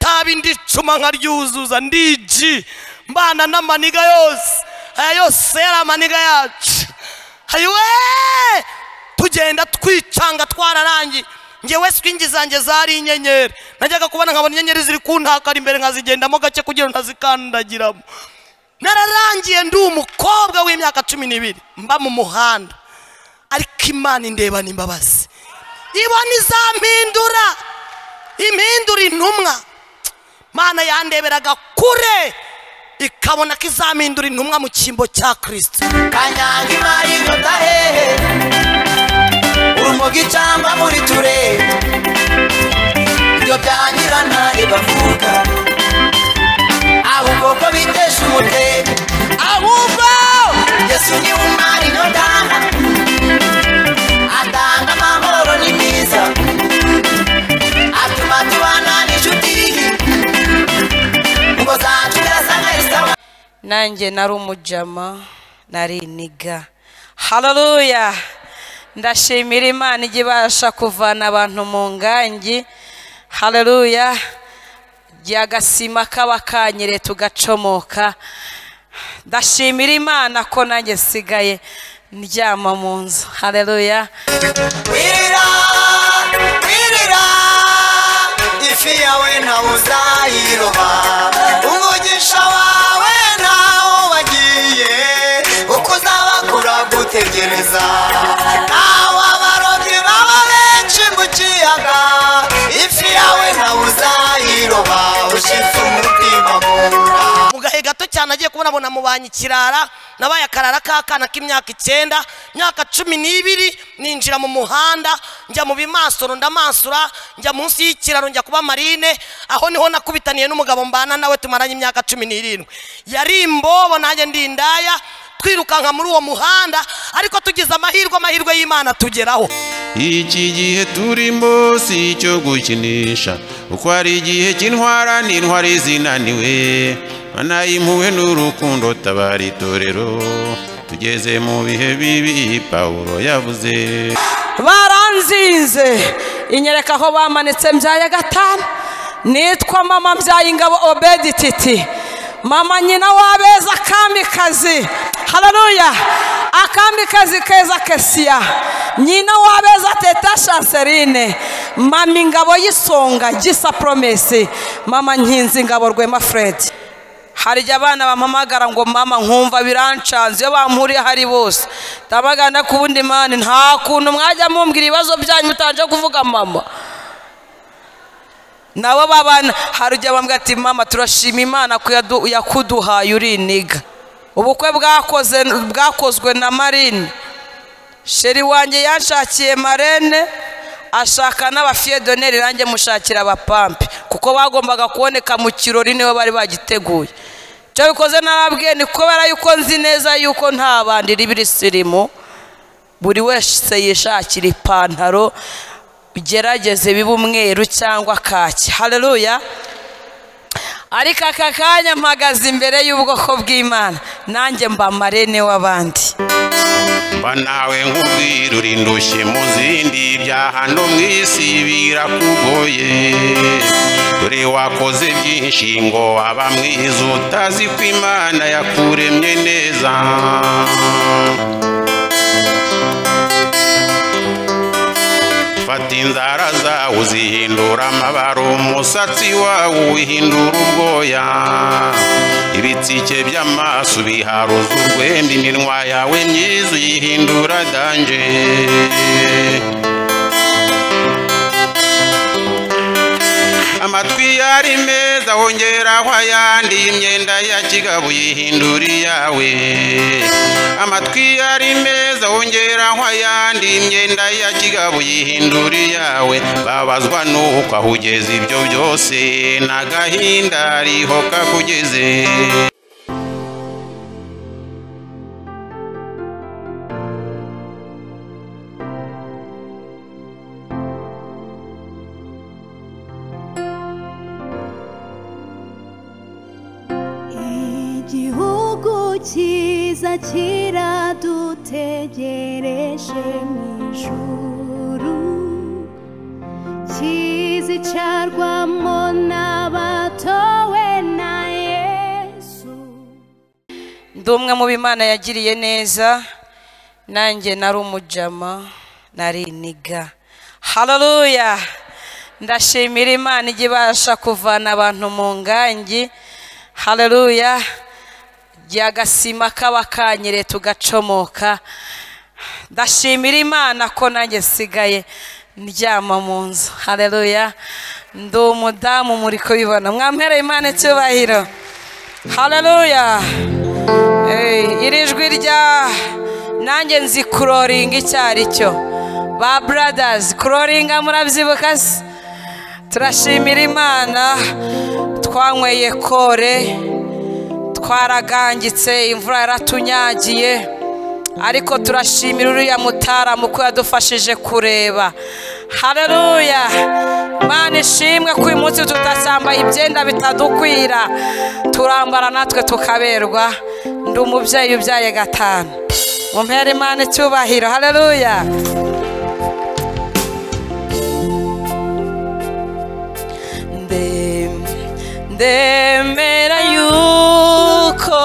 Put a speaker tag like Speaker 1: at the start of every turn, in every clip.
Speaker 1: nabi ndicuma nkaryuzuza ndigi mbana n'amaniga yose aya yose yari amaniga yacu hayiwe tugenda twicanga twararangiye ngewe swingi zanjye zari inyenyeri najyaga kubona nkabona inyenyeri ziri kuntakara imbere nkazigendamo gake kugira ngo ntazikandagiramo nararangiye ndi umukobwa w'imyaka cumi n'ibiri mba mu muhanda ariko imana indebana imbabazi ibona izampindura impindura intumwa mana yandeberaga kure ikabona ko izampindura intumwa mu cyimbo cya kirisiti
Speaker 2: kanyanga imari inota hehe urumogi cyangwa muri turere ibyo byangira ntare bavuga ahubwo ko bitesha umutwe ahubwo yesu ni umwari inota atanga amahoro ni mwiza atuma tubana n'inshuti ngo zacu zirasa nka isawa
Speaker 3: nanjye nari umujama nari iniga hararuya ndashimira imana ijya ibasha kuvana abantu mu ngangi hararuya agasima kaba kanyereye tugacomoka ndashimira imana ko nanjye nsigaye ndyama mu nzu hararuya
Speaker 2: wirira wirira ifi yawe ntawe uzayiroba umugisha wawe ntawo wagiye uko uzaba kuragutegereza nawe abarobyi baba benshi mu kiyaga ifi yawe ntawe uzayiroba ushize umutima mu nda
Speaker 1: mu gahe gato cyane agiye kubona abona mu banki kirara nabaye akarara k'akana k'imyaka icyenda imyaka cumi n'ibiri ninjira mu muhanda njya mu bimasoro ndamansura njya munsi y'ikiraro njya kuba marine aho niho nakubitaniye n'umugabo mbana nawe tumaranye imyaka cumi n'irindwi yari imbobo nanjye ndi indaya twirukanka muri uwo muhanda ariko tugize amahirwe amahirwe y'imana tugeraho
Speaker 4: iki gihe turimo si icyo gukinisha uko hari igihe cy'intwara n'intwari zinaniwe banayimpuwe n'urukundo tabara itorero tugeze mu bihe bibi pawulo yavuze
Speaker 3: baranzinze inyereka aho bamanitse mbyaye gatanu nitwa mama mbyaye ingabo obedi titi mama nyina w'abeza akamikazi hararuya akamikazi keza kesiya nyina w'abeza teta shanseline mama ingabo y'isonga gisa poromesi mama nkinzi ingabo rwema fred hari igihe abana bampamagara ngo mama nkumva birancanze iyo bampuriye hari bose ndabagana ku wundi mani nta kuntu mwajya mumbwira ibibazo byanyu mutanje kuvuga mama nabo babana hari igihe bambwira ati mama turashima imana ko yadu- yakuduhaye uri iniga ubukwe bwakoze bwakozwe na marine sheri wanjye yanshakiye marene ashaka n'abafiyedoneri nanjye mushakira abapampe kuko bagombaga kuboneka mu kirori niwe bari bagiteguye icyo bikoze n'ababwiye ni kubera yuko nzi neza yuko nta bandi ribisirimu buri wese yishakira ipantaro ugerageze biba umweru cyangwa kaki hareruya ariko aka kanya mpagaze imbere y'ubwoko bw'imana nanjye mba marene w'abandi
Speaker 4: mba nawe nk'ubwira uri ndushye mu zindi bya hano mu isi birakugoye dore wakoze byinshi ngo waba mwiza utazi ko imana yakuremye neza fata inzara zawe uzihindura amabaro umusatsi wawe uwihindura ubwoya ibitsike by'amaso biharuza urwembe iminwa yawe myiza uyihindura danje amatwi yari meza wongeraho ayandi imyenda ya kigabo uyihindura iyawe amatwi yari meza wongeraho ayandi imyenda ya kigabo uyihindura iyawe babazwa n'uko aho ugeze ibyo byose n'agahinda riho kakugeze
Speaker 5: igihugu cyiza kiradutegereje mu ijuru kizicarwamo n'abato
Speaker 3: ndi umwe mu b'imana yagiriye neza nanjye nari umujama nari iniga hararuya ndashimira imana ijya ibasha kuvana abantu mu ngangi hararuya igihe agasima kaba kanyereye tugacomoka ndashimira imana ko nanjye nsigaye ndyama mu nzu hareruya ndi umudamu muri kubibona mwampereye imana icyubahiro hareruya iri jwi rya nanjye nzi kuroringa icyo ari cyo ba buradazi kuroringa murabyibuka se turashimira imana twanyweye kore twaragangitse imvura yaratunyagiye ariko turashimira uriya mutaramu ko yadufashije kureba hareruya imana ishimwe ko uyu munsi tutashyambaye ibyenda bitadukwira turambara natwe tukaberwa ndi umubyeyi ubyaye gatanu mumpera imana icyubahiro hareruya Ndem- ndemera yuko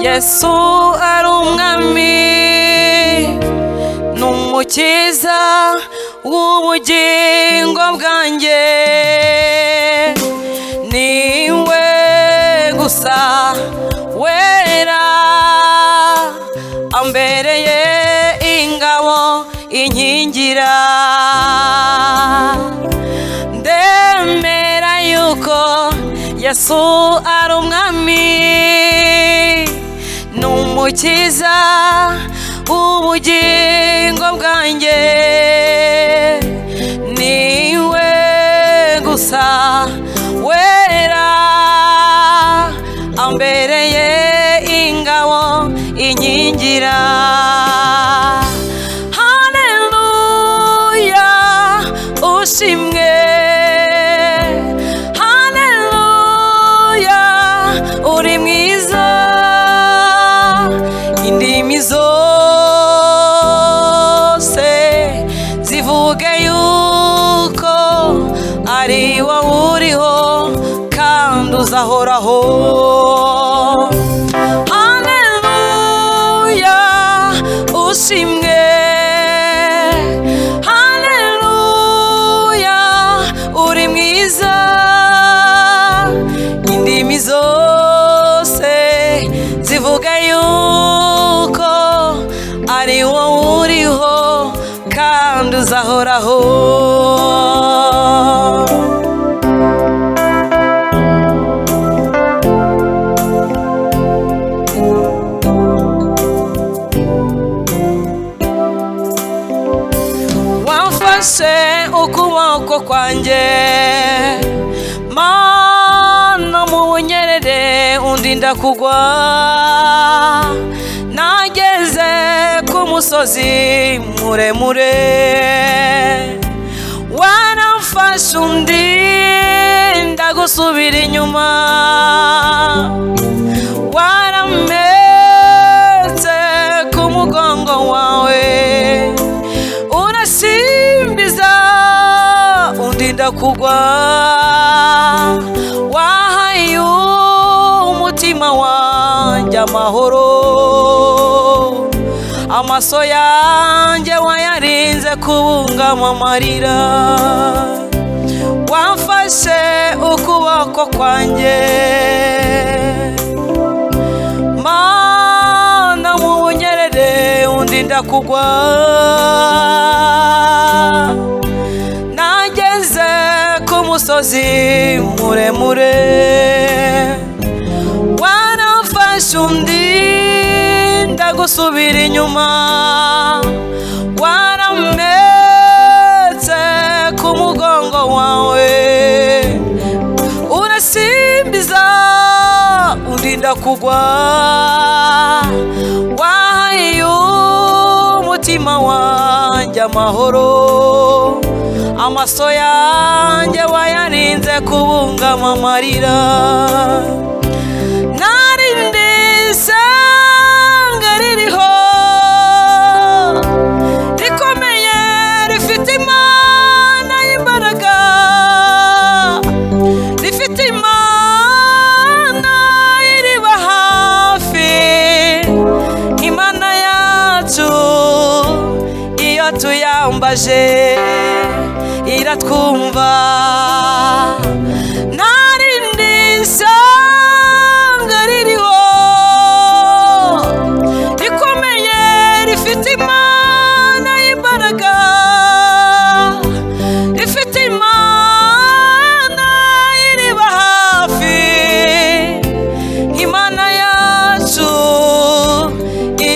Speaker 3: yesu ari umwami ni umukiza w'ubugingo bwanjye ni we gusa wera ambereye ingabo inkingira ndemera yuko yesu ari umwami ni umukiza w'ubugingo bwanjye ni we gusa wera ambereye ingabo inkingira Haleluya ushimwe Haleluya uri mwiza indimi zose zivuge yuko ari wowe uriho kandi uzahoraho Haleluya ushimwe Haleluya uri mwiza indimi zose zivuga yuko ari wowe uriho kandi uzahoraho wamfashe ukuboko kwanjye mana mu bunyerere undinda kugwa nageze ku musozi muremure waramfashe undinda gusubira inyuma warametse ku mugongo wawe urasimbiza undinda kugwa wahaye umutima wanjye amahoro amaso yanjye wayarinze kubungama amarira wamfashe ukuboko kwanjye mana mu bunyerere undinda kugwa nageze ku musozi muremure waramfashe undi ndagusubira inyuma warametse ku mugongo wawe urasimbiza undinda kugwa wahaye umutima wanjye amahoro amaso yanjye wayarinze kubungama amarira narindi isanga ririho rikomeye rifite imana y'imbaraga rifite imana iriba hafi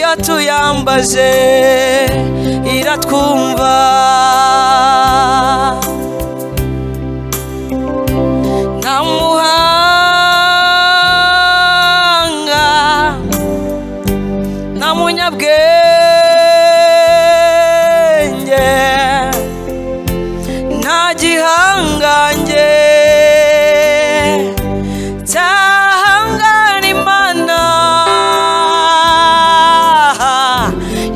Speaker 3: irambaje iratwumva nta muhanga nta munyabwenge nta gihangange cyahangana imana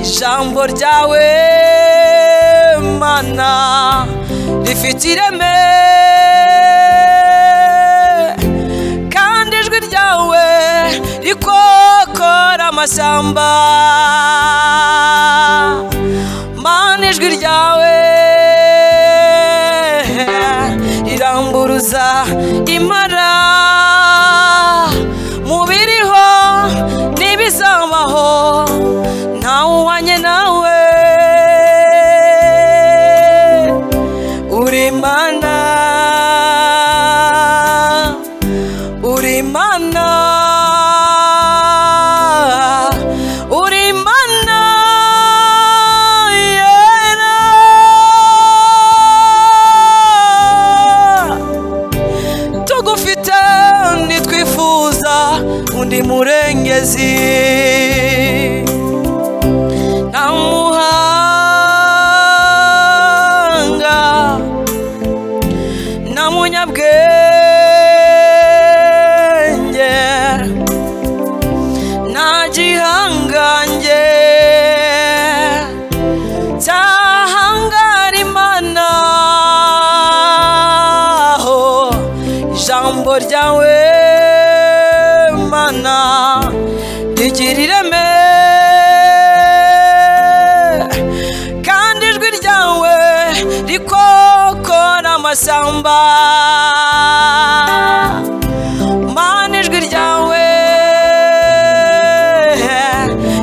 Speaker 3: ijambo ryawe mana rifite ireme kandi ijwi ryawe rikokora amashyamba mana ijwi ryawe riramburuza impara mu biriho n'ibizabaho ntawuhanye nawe uri imana uri imana uri imana yera tugufite ntitwifuza undi murengezi nta muhanga nta munyabwenge nta gihangange cyahangara imana ho ijambo ryawe mana rigira ireme kandi ijwi ryawe rikokora amashyamba mana ijwi ryawe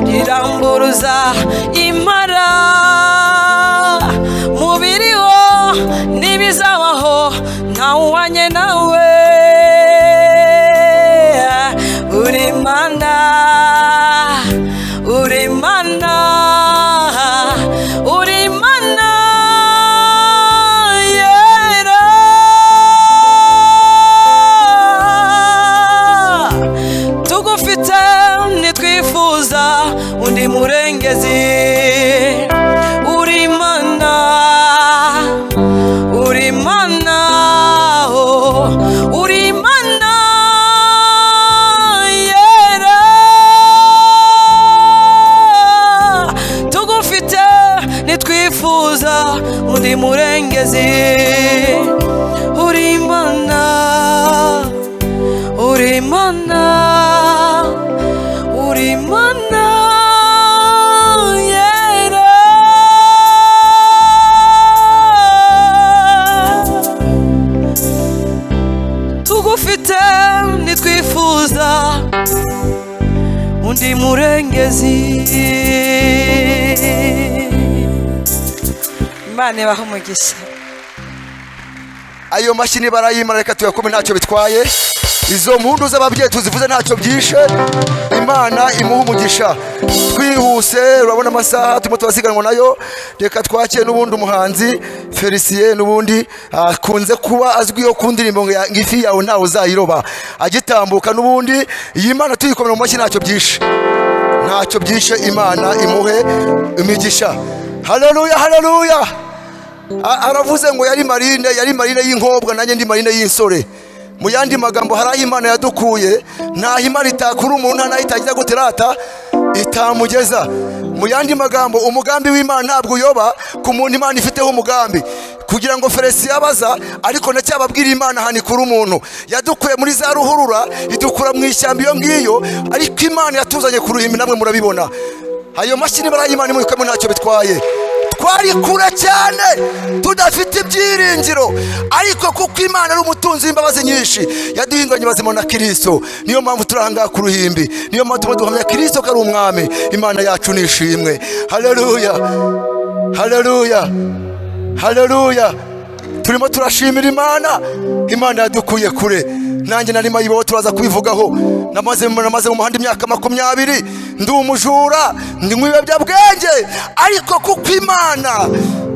Speaker 3: riramburuza impara mu biriho n'ibizabaho ntawuhanye nawe uri mana uri mana uri mana yera tugufite ntitwifuza undi murengezi uri imana uri imana oh, uri imana yera tugufite ntitwifuza undi murengezi uri imana uri imana uri imana yera tugufite ntitwifuza undi murengezi imana ibaha umugisha
Speaker 6: ayo mashini barayimara reka tuyakome ntacyo bitwaye izo mpundu z'ababyeyi tuzivuze ntacyo byishe imana imuha umugisha twihuse urabona amasaha turimo turasiganwa nayo reka twakire n'ubundi umuhanzi felicien n'ubundi akunze kuba azwiho ku ndirimbo ngo ya- ngo ifi yawe ntawe uzayiroba agitambuka n'ubundi iyi imana tuyikomera mu mashyi ntacyo byishe ntacyo byishe imana imuhe imigisha haleluya haleluya A- aravuze ngo yari marine yari marine y'inkobwa nanjye ndi marine y'insore mu yandi magambo hari aho imana yadukuye ntaho imana itakura umuntu nta n'aho itagira guterata itamugeza mu yandi magambo umugambi w'imana ntabwo uyoba ku muntu imana ifiteho umugambi kugira ngo feresi yabaza ariko ndacyababwira imana ahantu ikura umuntu yadukuye muri za ruhurura idukura mu ishyamba iyo ngiyo ariko imana yatuzanye ku ruhimbi namwe murabibona ayo mashini barayimana imurikamo ntacyo bitwaye twari kure cyane tudafite ibyiringiro ariko kuko imana ari umutunzi w'imbabazi nyinshi yaduhinduranye ubuzima na kirisito niyo mpamvu turi ahangaha ku ruhimbi niyo mpamvu tuba duhamya kirisito ko ari umwami imana yacu ni ishimwe hareruya hareruya hareruya turimo turashimira imana imana yadukuye kure nanjye nari mayibobo turaza kubivugaho namaze namaze mu muhanda imyaka makumyabiri ndi umujura ndi mu biyobyabwenge ariko kuko imana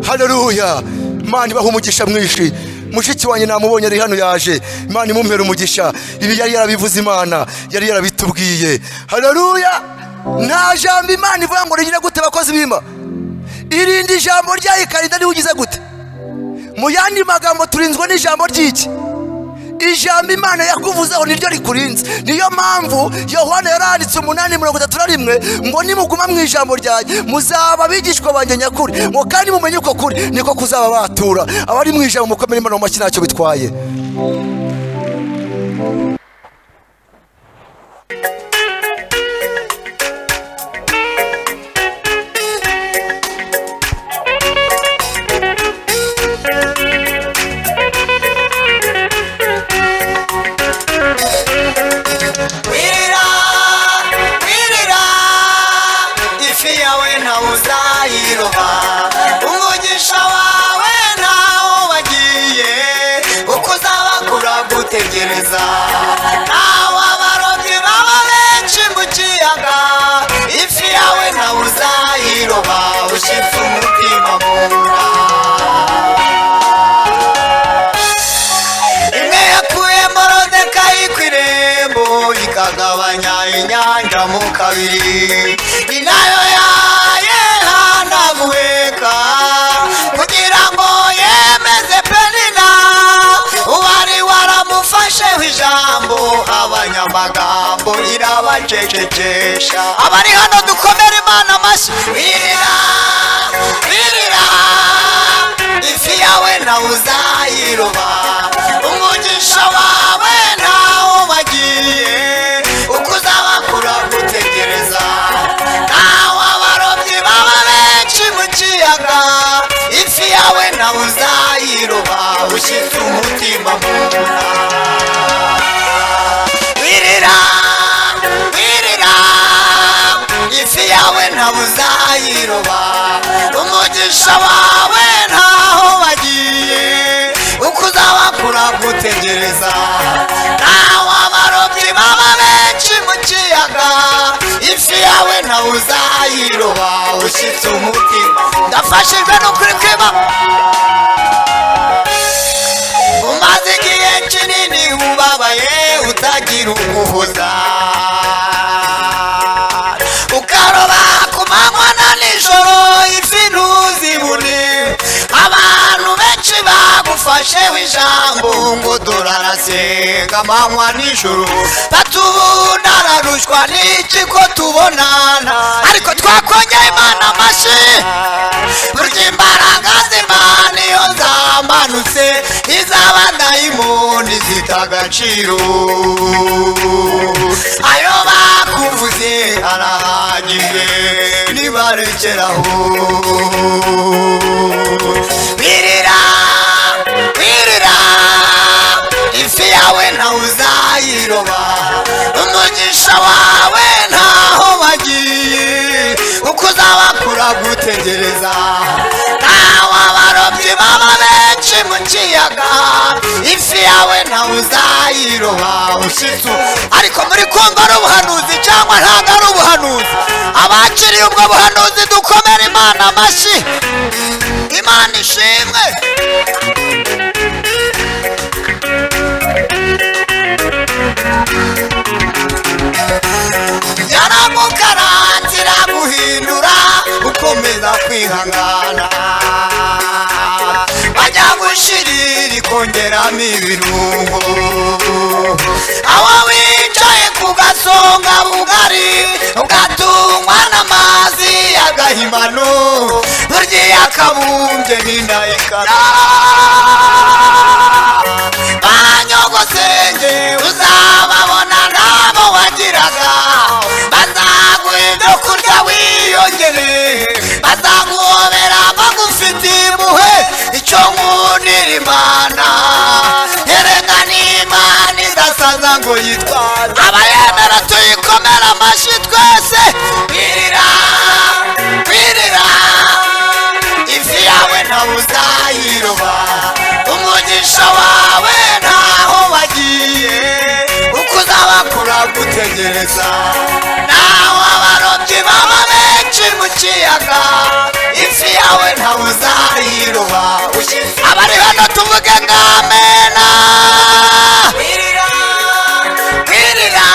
Speaker 6: hareruya imana ibaha umugisha mwinshi mushiki wanjye namubonye ari hano yaje imana imumpera umugisha ibi yari yarabivuze imana yari yarabitubwiye hareruya nta jambo imana ivuga ngo rigire gute bakozi b'imba irinde ijambo ryayo ikarinda niba ugize gute mu yandi magambo turinzwe n'ijambo ry'iki ijambo imana yakuvuzeho niryo rikurinze niyo mpamvu yohana yaranditse umunani mirongo itatu na rimwe ngo nimuguma mu ijambo ryanjye muzaba abigishwa banjye nyakuri ngo kandi mumenye uko kuri niko kuzaba batura abari mu ijambo mukomere imana mu mashyi ntacyo bitwaye
Speaker 2: wirira wirira ifi yawe ntawe uzayiroha umugisha wawe ntawo wagiye kuko uzaba kuragutegereza ntawe abarobyi baba benshi mu kiyaga ifi yawe ntawe uzayiroha ushize umutima mura imwe yakuyemo rodeka ku irembo ikagabanya inyanja mu kabiri ni nayo yayehanaguheka kugira ngo yemeze penina uwari waramufasheho ijambo abanyamagambo irabacecekesha abari hano dukomere imana amashyi wirira wirira ifi yawe nawe uzayiroba umugisha wawe ntawo wagiye uko uzaba kuragutegereza ntawe abarobyi baba benshi mu kiyaga ifi yawe nawe uzayiroba ushyitse umutima mu nda wirira wirira ifi yawe ntawe uzayiroba umugisha wawe ntaho wagiye uko uzaba kuragutegereza ntawe abarobyi baba benshi mu kiyaga ifi yawe ntawe uzayiroba ushyitse umutima ndafashijwe n'ukuri kwiba umaze igihe kinini ubabaye utagira umuhoza ukaroba ku manywa na nijoro ifi ntuzibone abantu benshi bagufasheho ijambo ngo durarasenga amanywa nijoro batubundararushwa n'iki ko tubonana ariko twakongera imana amashyi burya imbaraga z'imana iyo zamanutse izaba dayimoni zita agaciro ayo bakuvuze arahagije nibarekeraho birira birira ifi yawe ntawe uzayiroba umugisha wawe ntaho wagiye uko uzaba kuragutegereza ntawe abarobyi baba benshi mu kiyaga ifi yawe ntawe uzayiroba ushitu ariko muri kumva ari ubuhanuzi cyangwa ntabwo ari ubuhanuzi abakiriye ubwo buhanuzi dukomere imana amashyi imana ishimwe yaramukarangira guhindura ukomeza kwihangana bajya gushirira ikongeramo ibirungo aho wicaye ku gasonga bugari ugatungwa n'amazi y'agahimano burya iyo akabumbye n'indayikara banyogosenge uzababona nabo wagiraga bazaguha ibyo kurya wiyongereye bazaguhobera bagufite impuhwe icyo nkunira imana erega ni imana idasaza ngo yitwaze abayemera tuyikomera amashyi twese wirira wirira ifi yawe ntawe uzayiroba neza naho abarobyi baba benshi mu kiyaga isi yawe ntawe uzayiroba abari hano tuvuge ngo amena kwirira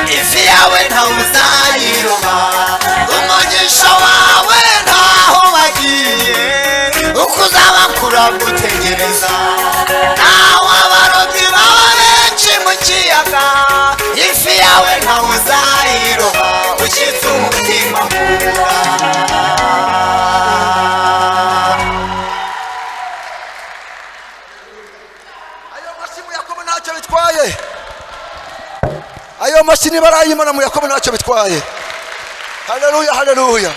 Speaker 2: isi yawe ntawe uzayiroba umugisha wawe ntaho wagiye uko uzaba kuragutegereza naho abarobyi baba benshi mu kiyaga ifi yawe ntawe uzayiroba ushyitse umutima mu nda
Speaker 6: ayo mashyi mu yakobo ntacyo bitwaye ayo mashyi niba arayimana mu yakobo ntacyo bitwaye haleluya haleluya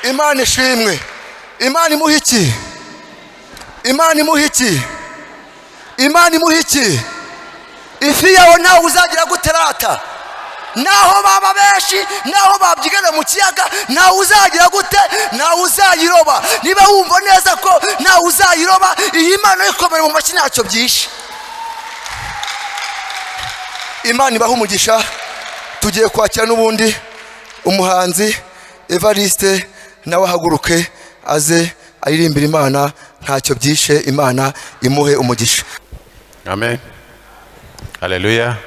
Speaker 6: imana ishimwe imana imuha iki imana imuha iki imana imuha iki ifi yawe ntawe uzagira guterata naho baba benshi naho babyigana mu kiyaga ntawe uzagira gute ntawe uzayiroba niba wumva neza ko ntawe uzayiroba iyi mana ikomera mu mashyi ntacyo byishe imana ibaha umugisha tugiye kwakira n'ubundi umuhanzi evariste nawe ahaguruke aze aririmbira imana ntacyo byishe imana imuhe umugisha
Speaker 4: amen haleluya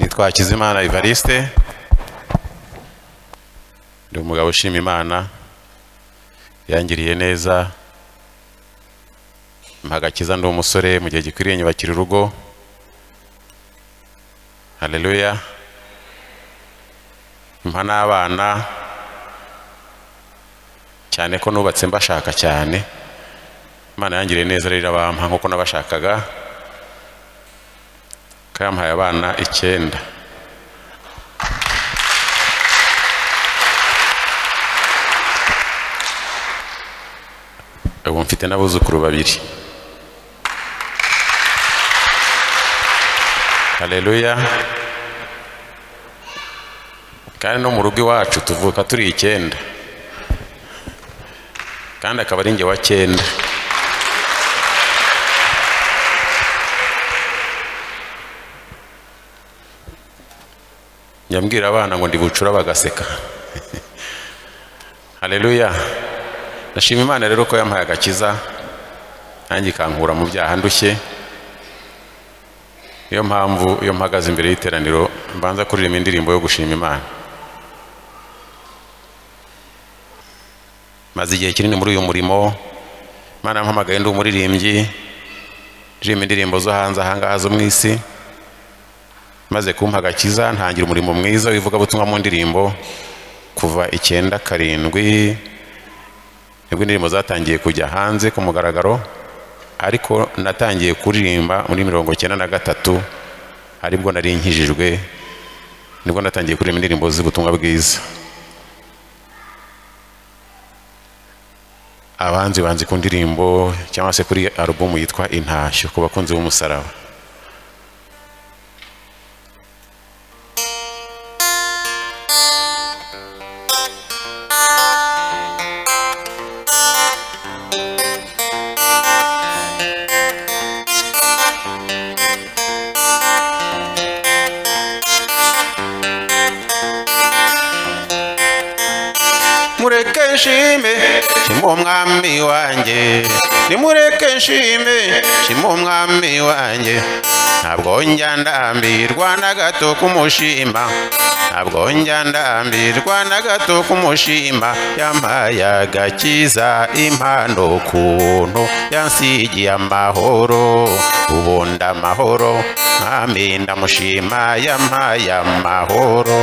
Speaker 4: nitwa hakizimana evariste ndi umugabo ushima imana yangiriye neza mpa agakiza ndi umusore mu gihe gikwiriye nyubakira urugo haleluya mpa n'abana cyane ko nubatse mbashaka cyane imana yangiriye neza rero irabampa nk'uko nabashakaga kayamuhaye abana icyenda ubu mfite n'abuzukuru babiri haleluya kandi no mu rugo iwacu tuvuka turi icyenda kandi akaba ari njye wa cyenda nyambwira abana ngo ndibucura bagaseka haleluya ndashima imana rero ko yampaye agakiza nanjye ikankura mu byaha ndushye niyo mpamvu iyo mpagaze imbere y'iteraniro mbanza kuririmba indirimbo yo gushima imana maze igihe kinini muri uyu murimo imana yampamagaye ndi umuririmbyi ndirimba indirimbo zo hanze ahangaha zo mu isi maze kumpa agakiza ntangira umurimo mwiza w'ivugabutumwa mu ndirimbo kuva icyenda karindwi nibwo indirimbo zatangiye kujya hanze ku mugaragaro ariko natangiye kuririmba muri mirongo icyenda na gatatu aribwo nari nkijijwe nibwo natangiye kuririmba indirimbo z'ubutumwa bwiza abanzi banzi ku ndirimbo cyangwa se kuri alubumu yitwa intashyo ku bakunzi b'umusaraba mureke nshime shima umwami wanjye nimureke nshime shima umwami wanjye ntabwo njya ndambirwa na gato kumushima ntabwo njya ndambirwa na gato kumushima yampaye agakiza impano kuntu yansigiye amahoro ubundi amahoro mwami ndamushima yampaye amahoro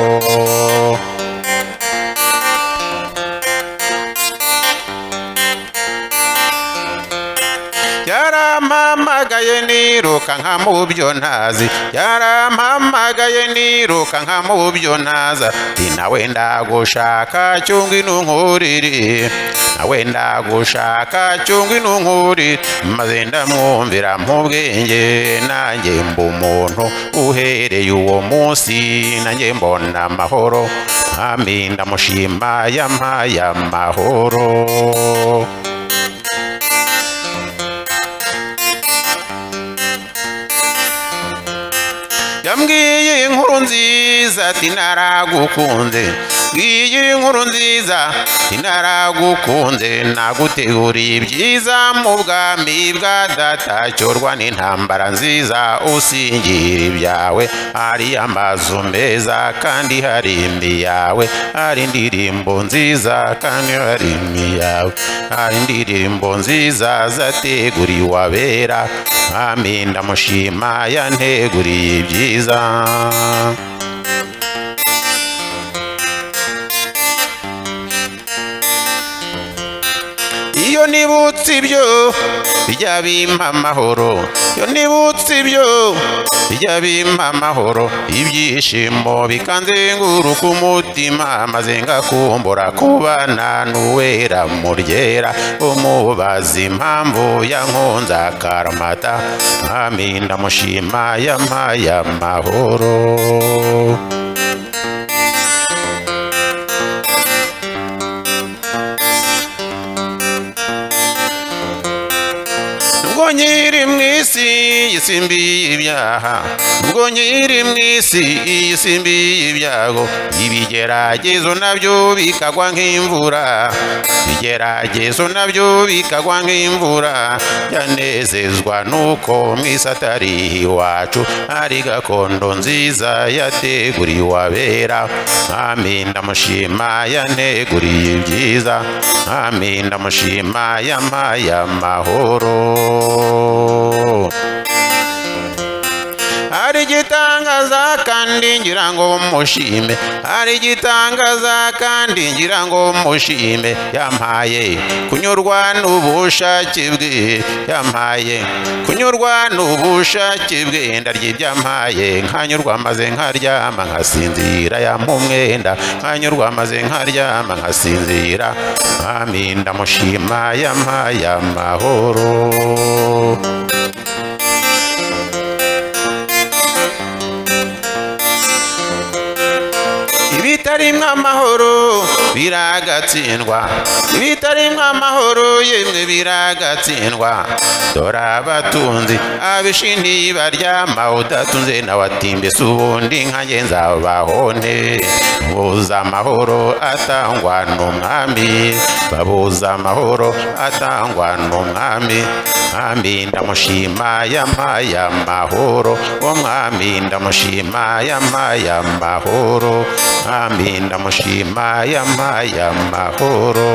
Speaker 4: yarampamagaye niruka nka mu byo ntazi yarampamagaye niruka nka mu byo ntaza ti nawe ndagushaka cyungwa intunkuriri nawe ndagushaka cyungwa intunkuriri maze ndamwumvira mu bwenge nanjye mba umuntu uhereye uwo munsi nanjye mbona amahoro mwami ndamushima yampaye amahoro yambwiye inkuru nziza ati naragukunze ngiye inkuru nziza ati naragukunze naguteguriye ibyiza mu bwami bwa datacyurwa n'intambara nziza usingira ibyawe hari amazu meza kandi hari imbi yawe hari indirimbo nziza kandi hari imbi yawe hari indirimbo nziza zateguriye uwabera mwami ndamushima yanteguriye ibyiza iyo nibutse ibyo bijya bimpa amahoro iyo nibutse ibyo bijya bimpa amahoro ibyishimo bikanzenguruka umutima maze ngakumbura kubana n'uwera muryera umubaza impamvu yankunze akaramata mwami ndamushima yampaye amahoro ubwo nyiri mu isi yisimbiye ibyaha ubwo nyiri mu isi yisimbiye ibyago ibigeragezo nabyo bikagwa nk'imvura ibigeragezo nabyo bikagwa nk'imvura yanezezwa n'uko mu isi atari iwacu hari gakondo nziza yateguriwe abera mwami ndamushima yaneguriye ibyiza mwami ndamushima yampaye amahoro hari igitangaza kandi ngira ngo mushime hari igitangaza kandi ngira ngo mushime yampaye kunyurwa n'ubushake bwe yampaye kunyurwa n'ubushake bwe ndarya ibyo yampaye nkanyurwa maze nkaryama nkasinzira yampa umwenda nkanyurwa maze nkaryama nkasinzira mwami ndamushima yampaye amahoro ibitarimwo amahoro biragatsindwa ibitarimwo amahoro yemwe biragatsindwa dore abatunzi abishi ntibaryama udatunze nawe atimbese ubundi nkanjye nzabahone buza amahoro atangwa n'umwami babuza amahoro atangwa n'umwami mwami ndamushima yampaye amahoro wo mwami ndamushima yampaye amahoro mwami ndamushima yampaye amahoro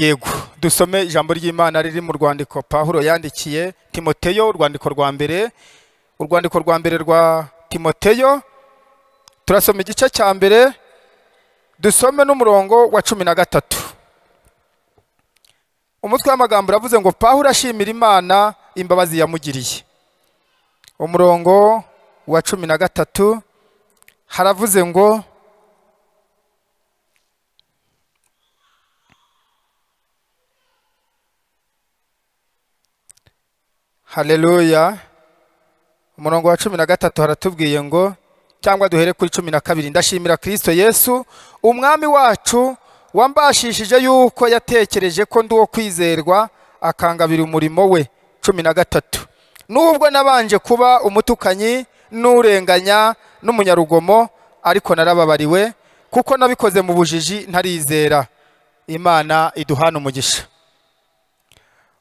Speaker 7: yego dusome ijambo ry'imana riri mu rwandiko pahuro yandikiye timoteyo urwandiko rwa mbere urwandiko rwa mbere rwa timoteyo turasoma igice cya mbere dusome n'umurongo wa cumi na gatatu umutwe w'amagambo uravuze ngo pahuro ashimira imana imbabazi yamugiriye umurongo wa cumi na gatatu haravuze ngo haleluya umurongo wa cumi na gatatu haratubwiye ngo cyangwa duhere kuri cumi na kabiri ndashimira kirisito yesu umwami wacu wambashishije yuko yatekereje ko ndi uwo kwizerwa akangabira umurimo we cumi na gatatu nubwo nabanje kuba umutukanyi n'urenganya n'umunyarugomo ariko narababariwe kuko nabikoze mu bujiji ntarizera imana iduhana umugisha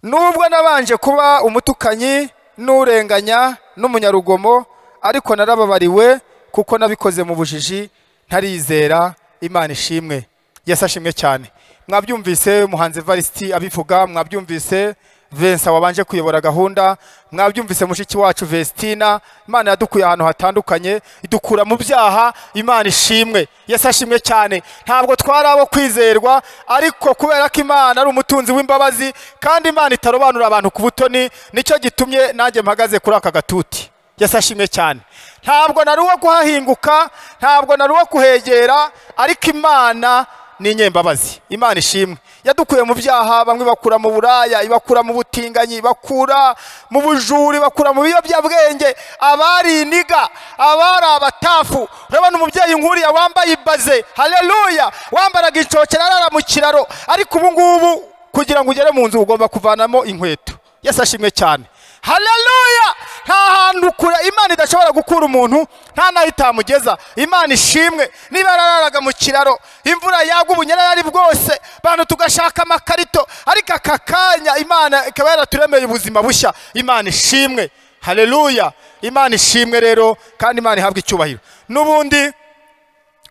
Speaker 7: nubwo nabanje kuba umutukanyi n'urenganya n'umunyarugomo ariko narababariwe kuko nabikoze mu bujiji ntarizera imana ishimwe yasashimwe cyane mwabyumvise muhanzi evarisiti abivuga mwabyumvise vensa wabanje kuyobora gahunda mwabyumvise mushiki wacu vestina imana yadukuye ahantu hatandukanye idukura mu byaha imana ishimwe yasashimwe cyane ntabwo twari abo kwizerwa ariko kubera ko imana ari umutunzi w'imbabazi kandi imana itarobanura abantu ku butoni nicyo gitumye nanjye mpagaze kuri aka gatuti yasashimwe cyane ntabwo nari uwo kuhahinguka ntabwo nari uwo kuhegera ariko imana n'inyembabazi imana ishimwe yadukuye mu byaha bamwe bakura mu buraya ibakura mu butinganyi ibakura mu bujura ibakura mu biyobyabwenge abari iniga abari abatafu urabona umubyeyi nkuriya wambaye ibaze hareruya wambaraga icokera arara mu kiraro ariko ubu ngubu kugira ngo ugere mu nzu ugomba kuvanamo inkweto yesi ashimwe cyane hareruya nta hantu kure imana idashobora gukura umuntu nta n'aho itamugeza imana ishimwe niba yararaga mu kiraro imvura yagwa ubunyera yari bwose bantu tugashaka amakarito ariko aka kanya imana ikaba yaraturemeye ubuzima bushya imana ishimwe hareruya imana ishimwe rero kandi imana ihabwa icyubahiro n'ubundi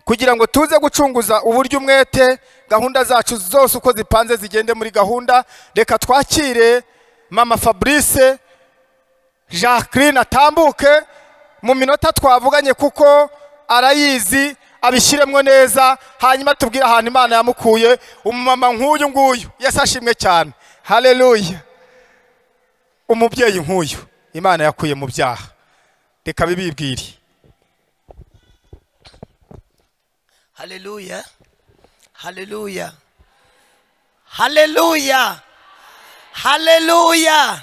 Speaker 7: kugira ngo tuze gucunguza uburyo umwete gahunda zacu zose uko zipanze zigende muri gahunda reka twakire mama fabrice jacqueline atambuke mu minota twavuganye kuko arayizi abishyiremo neza hanyuma tubwire ahantu imana yamukuye umumama nk'uyu nguyu yesi ashimwe cyane hareruya umubyeyi nk'uyu imana yakuye mu byaha reka bibibwire
Speaker 1: haleluya haleluya haleluya haleluya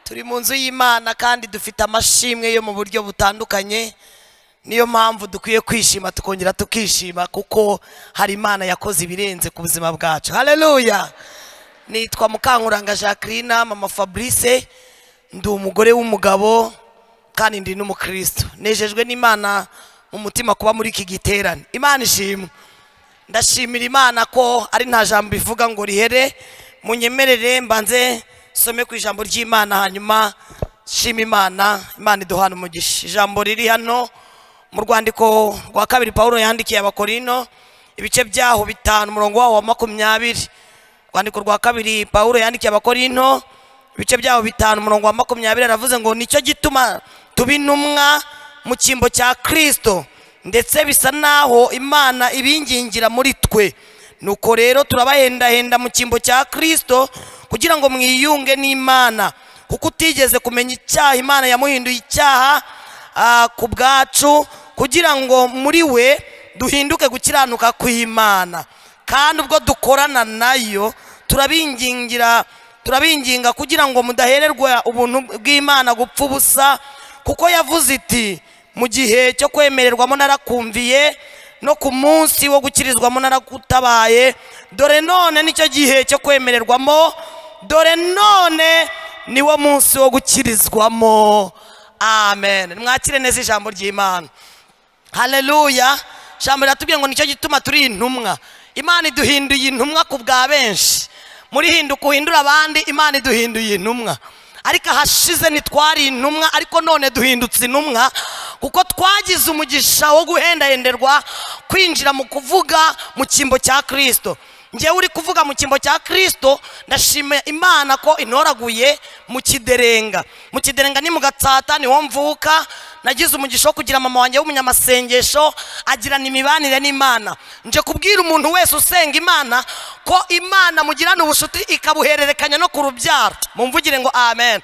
Speaker 1: turi mu nzu y'imana kandi dufite amashimwe yo mu buryo butandukanye niyo mpamvu dukwiye kwishima tukongera tukishima kuko hari imana yakoze ibirenze ku buzima bwacu haleluya nitwa mukankuranga jacqueline mama fabrice ndi umugore w'umugabo kandi ndi n'umukristo nejejwe n'imana mu mutima kuba muri iki giterane imana ishimwe ndashimira imana ko ari nta jambo ivuga ngo rihere munyemerere mbanze some ku ijambo ry'imana hanyuma shima imana imana iduhana umugisha ijambo riri hano mu rwandiko rwa kabiri paul yandikiye abakorino ibice byaho bitanu umurongo wawo wa makumyabiri urwandiko rwa kabiri paul yandikiye abakorino ibice byaho bitanu umurongo wa makumyabiri aravuze ngo nicyo gituma tuba intumwa mu cyimbo cya kirisito ndetse bisa naho imana ibingingira muri twe nuko rero turabahendahenda mu cyimbo cya kirisito kugira ngo mwiyunge n'imana kuko utigeze kumenya icyaha imana yamuhinduye icyaha ah, ku bwacu kugira ngo muri we duhinduke gukiranuka kw'imana kandi ubwo dukorana nayo turabingingira turabinginga kugira ngo mudahererwa ubuntu bw'imana gupfa ubusa kuko yavuze iti mu gihe cyo kwemererwamo narakumviye no ku munsi wo gukirizwamo narakutabaye dore none nicyo gihe cyo kwemererwamo dore none niwo munsi wo gukirizwamo amen mwakire neza ijambo ry'imana haleluya ijambo riratubwiye ngo nicyo gituma turi intumwa imana iduhinduye intumwa ku bwa benshi muri hinduka uhindura abandi imana iduhinduye intumwa ariko ahashize ntitwari intumwa ariko none duhindutse intumwa kuko twagize umugisha wo guhendahenderwa kwinjira mu kuvuga mu cyimbo cya kirisito ngewe uri kuvuga mu cyimbo cya kirisito ndashimira imana ko inoraguye mu kiderenga mu kiderenga ni mu gatsata niho mvuka nagize umugisha wo kugira mama wanjye w'umunyamasengesho agirana imibanire n'imana nje kubwira umuntu wese usenga imana ko imana mugirana ubucuti ikabuhererekanya no ku rubyaro mumvugire ngo amen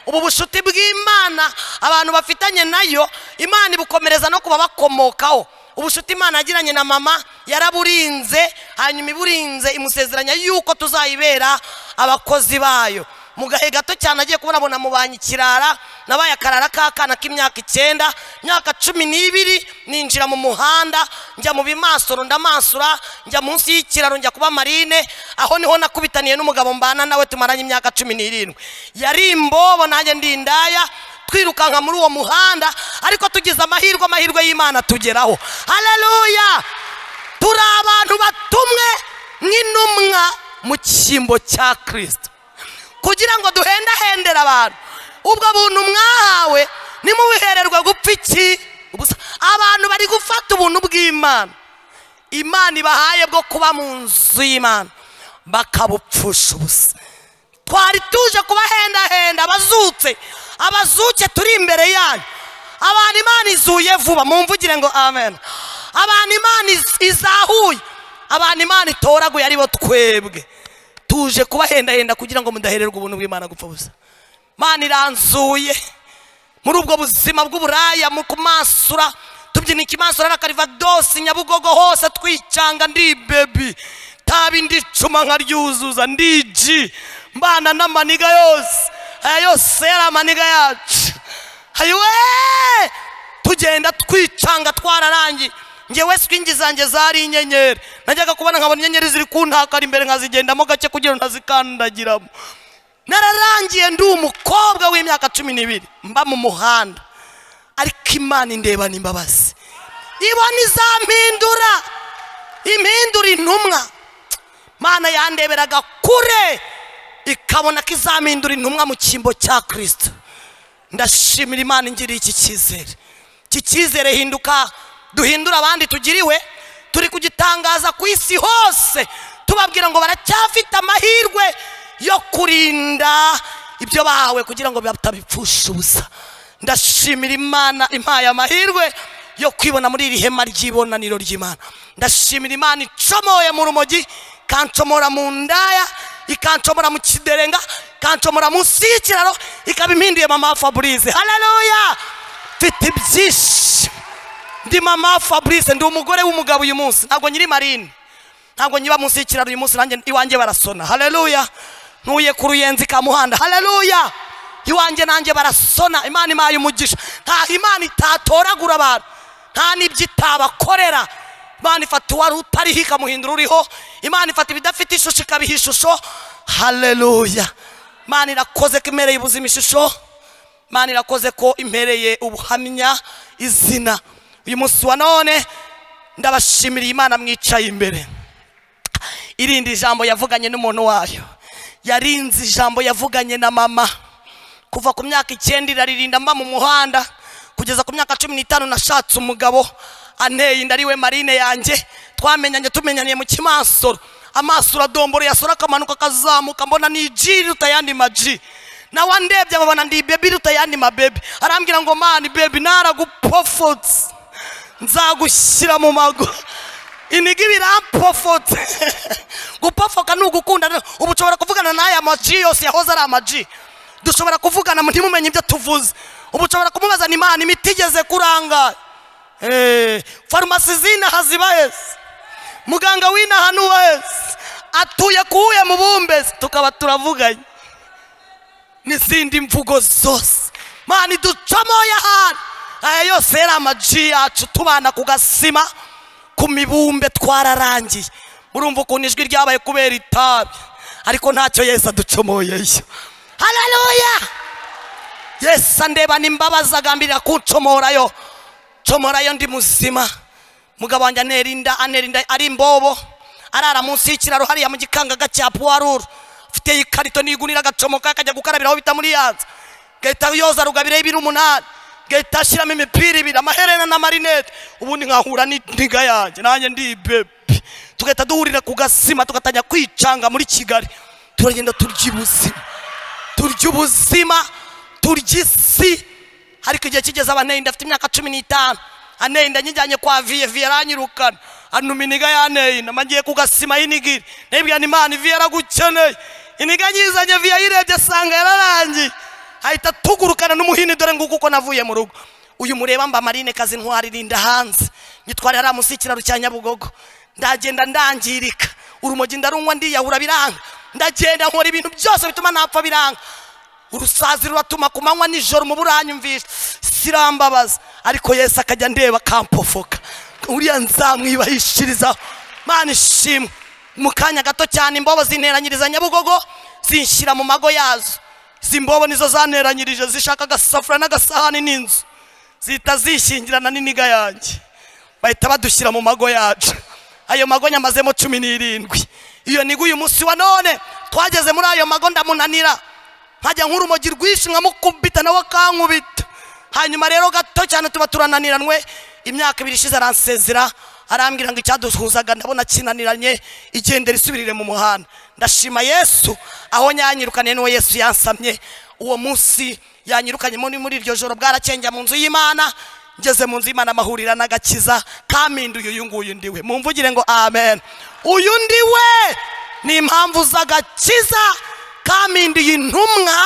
Speaker 1: ubu bucuti bw'imana abantu bafitanye nayo imana ibukomereza no kuba bakomokaho ubushuti imana yagiranye na mama yaraburinze hanyuma iburinze imusezeranya yuko tuzayibera abakozi bayo mu gahe gato cyane agiye kubona abona mubanye ikirara nabaye akarara k'akana k'imyaka icyenda imyaka cumi n'ibiri ninjira mu muhanda njya mu bimasoro ndamansura njya munsi y'ikiraro njya kuba marine aho niho nakubitaniye n'umugabo mbana nawe tumaranye imyaka cumi n'irindwi yari imbobo nanjye ndi indaya twirukanka muri uwo muhanda ariko tugize amahirwe amahirwe y'imana tugeraho hareruya turi abantu batumwe nk'intumwa mu cyimbo cya kirisito kugira ngo duhendahendere abantu ubwo buntu mwahawe nimubihererwe gupfa iki Ubusa. abantu bari gufata ubuntu bw'imana imana ibahaye bwo kuba mu nzu y'imana bakabupfusha ubusa twari tuje kubahendahenda abazutse abazuke turi imbere yanyu abantu imana izuye vuba mumvugire ngo amen abantu imana iz- izahuye abantu imana itoraguye aribo twebwe tuje kubahendahenda kugira ngo mudahererwe ubuntu bw'imana gupfa busa imana iranzuye muri ubwo buzima bw'uburaya mu kumasura tubyina ikimansura na karivadosi nyabugogo hose twicanga ndi bebi tabi ndicuma nkaryuzuza ndiji mbana n'amaniga yose aya yose yari amaniga yacu hayiwe tugenda twicanga twararangiye ngewe swingi zanjye zari inyenyeri najyaga kubona nkabona inyenyeri ziri kuntakara imbere nkazigendamo gake kugira ngo ntazikandagiramo nararangiye ndi umukobwa w'imyaka cumi n'ibiri mba mu muhanda ariko imana indebana imbabazi ibona izampindura impindura intumwa mana yandeberaga kure ikabona ko izampindura intumwa mu cyimbo cya kirisito ndashimira imana ingiriye iki cyizere iki cyizere hinduka duhindura abandi tugiriwe turi kugitangaza ku isi hose tubabwira ngo baracyafite amahirwe yo kurinda ibyo bahawe kugira ngo batabipfusha ubusa ndashimira imana impaye amahirwe yo kwibona muri iri hema ry'ibonaniro ry'imana ndashimira imana icomoye mu rumogi ikancomora mu ndaya ikancomora mu kiderenga ikancomora munsi y'ikiraro ikaba impinduye mama fabrice haleluya mfite ibyishimo ndi mama fabrice ndi umugore w'umugabo uyu munsi ntabwo nyiri marine ntabwo nyiba munsi y'ikiraro uyu munsi nanjye iwanjye barasona haleluya ntuye ku ruyenzi ka muhanda haleluya iwanjye nanjye barasona imana imaye umugisha ntaho imana itatoragura abantu nta n'ibyo itabakorera imana ifata uwari utariho ikamuhindura uriho imana ifata ibidafite ishusho ikabiha ishusho haleluya imana irakoze ko imereye ubuzima ishusho imana irakoze ko impereye ubuhamya izina uyu munsi wa none ndabashimiriye imana mwicaye imbere irindi jambo yavuganye n'umuntu wayo yarinze ijambo yavuganye na mama kuva ku myaka icyenda iraririnda mba mu muhanda kugeza ku myaka cumi n'itanu nashatse umugabo anteye inda ariwe marine yanjye twamenyanye tumenyaniye mu kimansoro amaso uradombora yasora akamanuka akazamuka mbona ni iji iruta ayandi maji nawe andebye ababona ndi bebi iruta ayandi mabebe arambwira ngo mani bebi naragupofotse nzagushyira mu mago iniga ibirampofotse gupofoka ni ugukunda ubu ushobora kuvugana n'aya maji yose yahoze ari amaji dushobora kuvugana ntimumenye ibyo tuvuze ubu ushobora kumubaza ni imana imiti igeze kuranga Eh, farumasi z'inaha ziba heza muganga w'inaha ni uwa heza atuye kuwuye mu bumbezi tukaba turavuganye n'izindi mvugo zose mana iducamoye ahantu aya yose yari amaji yacu tubana ku gasima ku mibumbe twararangiye murumva ukuntu ijwi ryabaye kubera itabi ariko ntacyo yesu aducomoyeyo haleluya yesu andebana imbabazi agambirira kuncomorayo comorayo ndi muzima mugabo wanjye antera inda antera inda ari imbobo arara munsi y'ikiraro hariya mu gikangaga cya puwaruru afite ikarito n'igunira agacomoka akajya gukarabiraho bita muri yanza gahita yoza rugabireho ibiri umunani gahita ashyiramo imipira ibiri amaherena n'amarinete ubundi nkahura n'indiga yanjye nanjye ndi bebi tugahita duhurira ku gasima tugatangira kwicanga muri kigali turagenda turya ubuzima turya ubuzima turya isi ariko igihe kigeze abanenda afite imyaka cumi n'itanu anenda nyijyanye kwa viye viye aranyirukana anuma iniga yanenda magiye ku gasima y'inigiri nibwira ni imana viye yaragukeneye iniga nyizanye viye ayirebye asanga yararangiye ahita tugurukana n'umuhini dore nguko uko navuye mu rugo uyu mureba mba marine kazi ntwaririnda hanze nyitwara hariya munsi y'ikiraro cya nyabugogo ndagenda ndangirika urumogi ndarunywa ndiyahura biranga ndagenda nkora ibintu byose bituma napfa biranga urusazi ruratuma ku manywa nijoro mu buranyumvisha sirambabaza ariko yesu akajya ndeba akampofoka uriya nzamwibahishirizaho mana ishimwe mu kanya gato cyane imbobo zinteranyiriza nyabugogo zinshyira mu mago yazo izi mbobo nizo zaneranyirije zishaka agasafura n'agasahani n'inzu zihita zishyingirana n'iniga yanjye bahita badushyira mu mago yacu ayo mago nyamazemo cumi n'irindwi iyo niga uyu munsi wa none twageze muri ayo mago ndamunanira nkajya nk'urumogi rwinshi nkamukubita nawe akankubita hanyuma rero gato cyane tuba turananiranwe imyaka ibiri ishize aransezera arambwira ngo icyaduhuzaga ndabona kinaniranye igendera isubirire mu muhanda ndashima yesu aho nyanyirukanye n'uwo yesu yansamye uwo munsi yanyirukanye muri muri iryo joro bwaracenga mu nzu y'imana ngeze mu nzu y'imana amahurira n'agakiza kaminduye uyu nguyu ndiwe mumvugire ngo amen uyu ndiwe ni impamvu z'agakiza kaminduye intumwa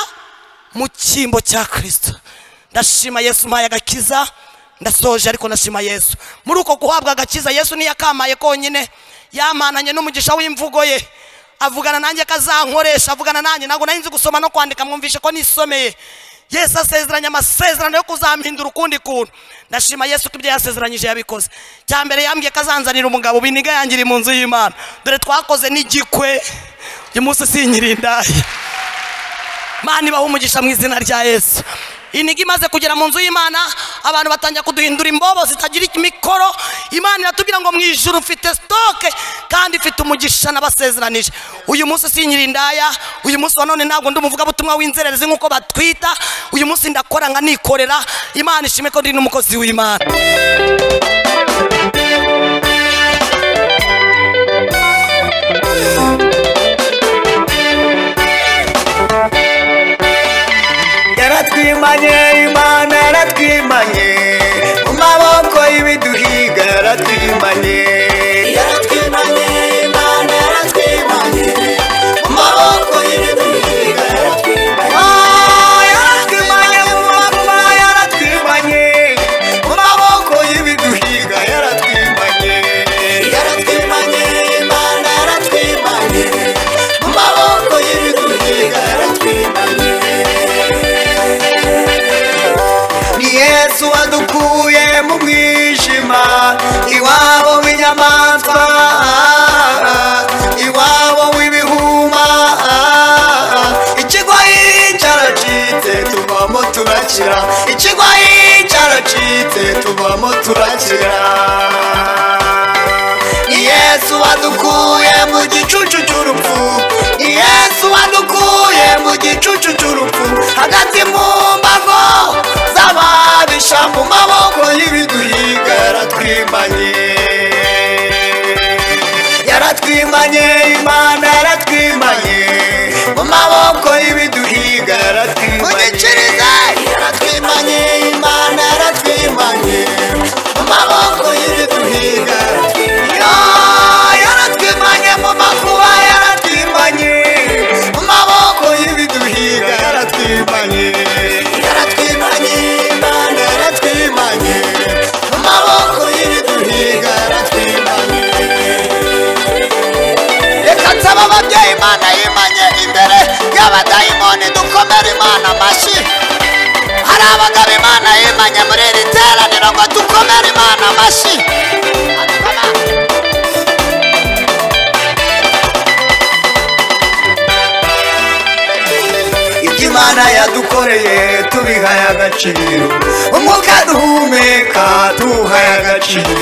Speaker 1: mu cyimbo cya kirisito ndashima yesu umpaye agakiza ndasoje ariko ndashima yesu muri uko guhabwa agakiza yesu niyo akamaye konyine yamananye n'umugisha w'imvugo ye avugana nanjye ko azankoresha avugana nanjye ntabwo nari nzi gusoma no kwandika mwumvishe ko nisomeye yesu asezeranye amasezerano yo kuzampindura ukundi kuntu ndashima yesu ko ibyo yasezeranyije yabikoze cya mbere yambwiye ko azanzanira umugabo biniga yangiriye mu nzu y'imana dore twakoze n'igikwe uyu munsi sinyirindaye mana ibaha umugisha mu izina rya yesu iniga imaze kugera mu nzu y'imana abantu batangira kuduhindura imbobo zitagira imikoro imana iratubwira ngo mu ijuru mfite sitoke kandi mfite umugisha n'abasezeranije uyu munsi sinyira indaya uyu munsi wa none ntabwo ndi umuvugabutumwa w'inzererezi nk'uko batwita uyu munsi ndakora nkanikorera imana ishime ko ndi n'umukozi w'imana
Speaker 2: yaratwimanye imana yaratwimanye mu maboko y'ibiduhiga yaratwimanye yaratwimanye imana yaratwimanye mu maboko y'ibiduhiga yaratwimanye Ah, yaratwimanye mu maboko yaratwimanye mu maboko y'ibiduhiga yaratwimanye yaratwimanye imana yaratwimanye mu maboko y'ibiduhiga yaratwimanye ni yesu wadukuye mu mwijima iwabo w'inyamaswa iwabo w'ibihuma ikigoyi cyaracitse tuvamo turakira ikigoyi cyaracitse tuvamo turakira ni yesu wadukuye mu gicucu cy'urupfu ni yesu wadukuye mu gicucu cy'urupfu hagati mu mbago z'ababisha mu maboko y'ibiduhiga yaratwimanye yaratwimanye imana yaratwimanye mu maboko y'ibiduhiga yaratwimanye munyikirize yaratwimanye imana yaratwimanye mu maboko y'ibiduhiga Ya- yaratwimanye mu makuba yaratwimanye mu maboko y'ibiduhiga yaratwimanye yaratwimanye imana yaratwimanye mu maboko y'ibiduhiga yaratwimanye reka nsaba ababyeyi imana yimanye imbere y'abadayimoni dukomere imana amashyi hari abagabo imana yimanye muri iri teraniro ngo dukomere imana amashyi ibyo imana yadukoreye tubihaye agaciro umwuka duhumeka tuwuhaye agaciro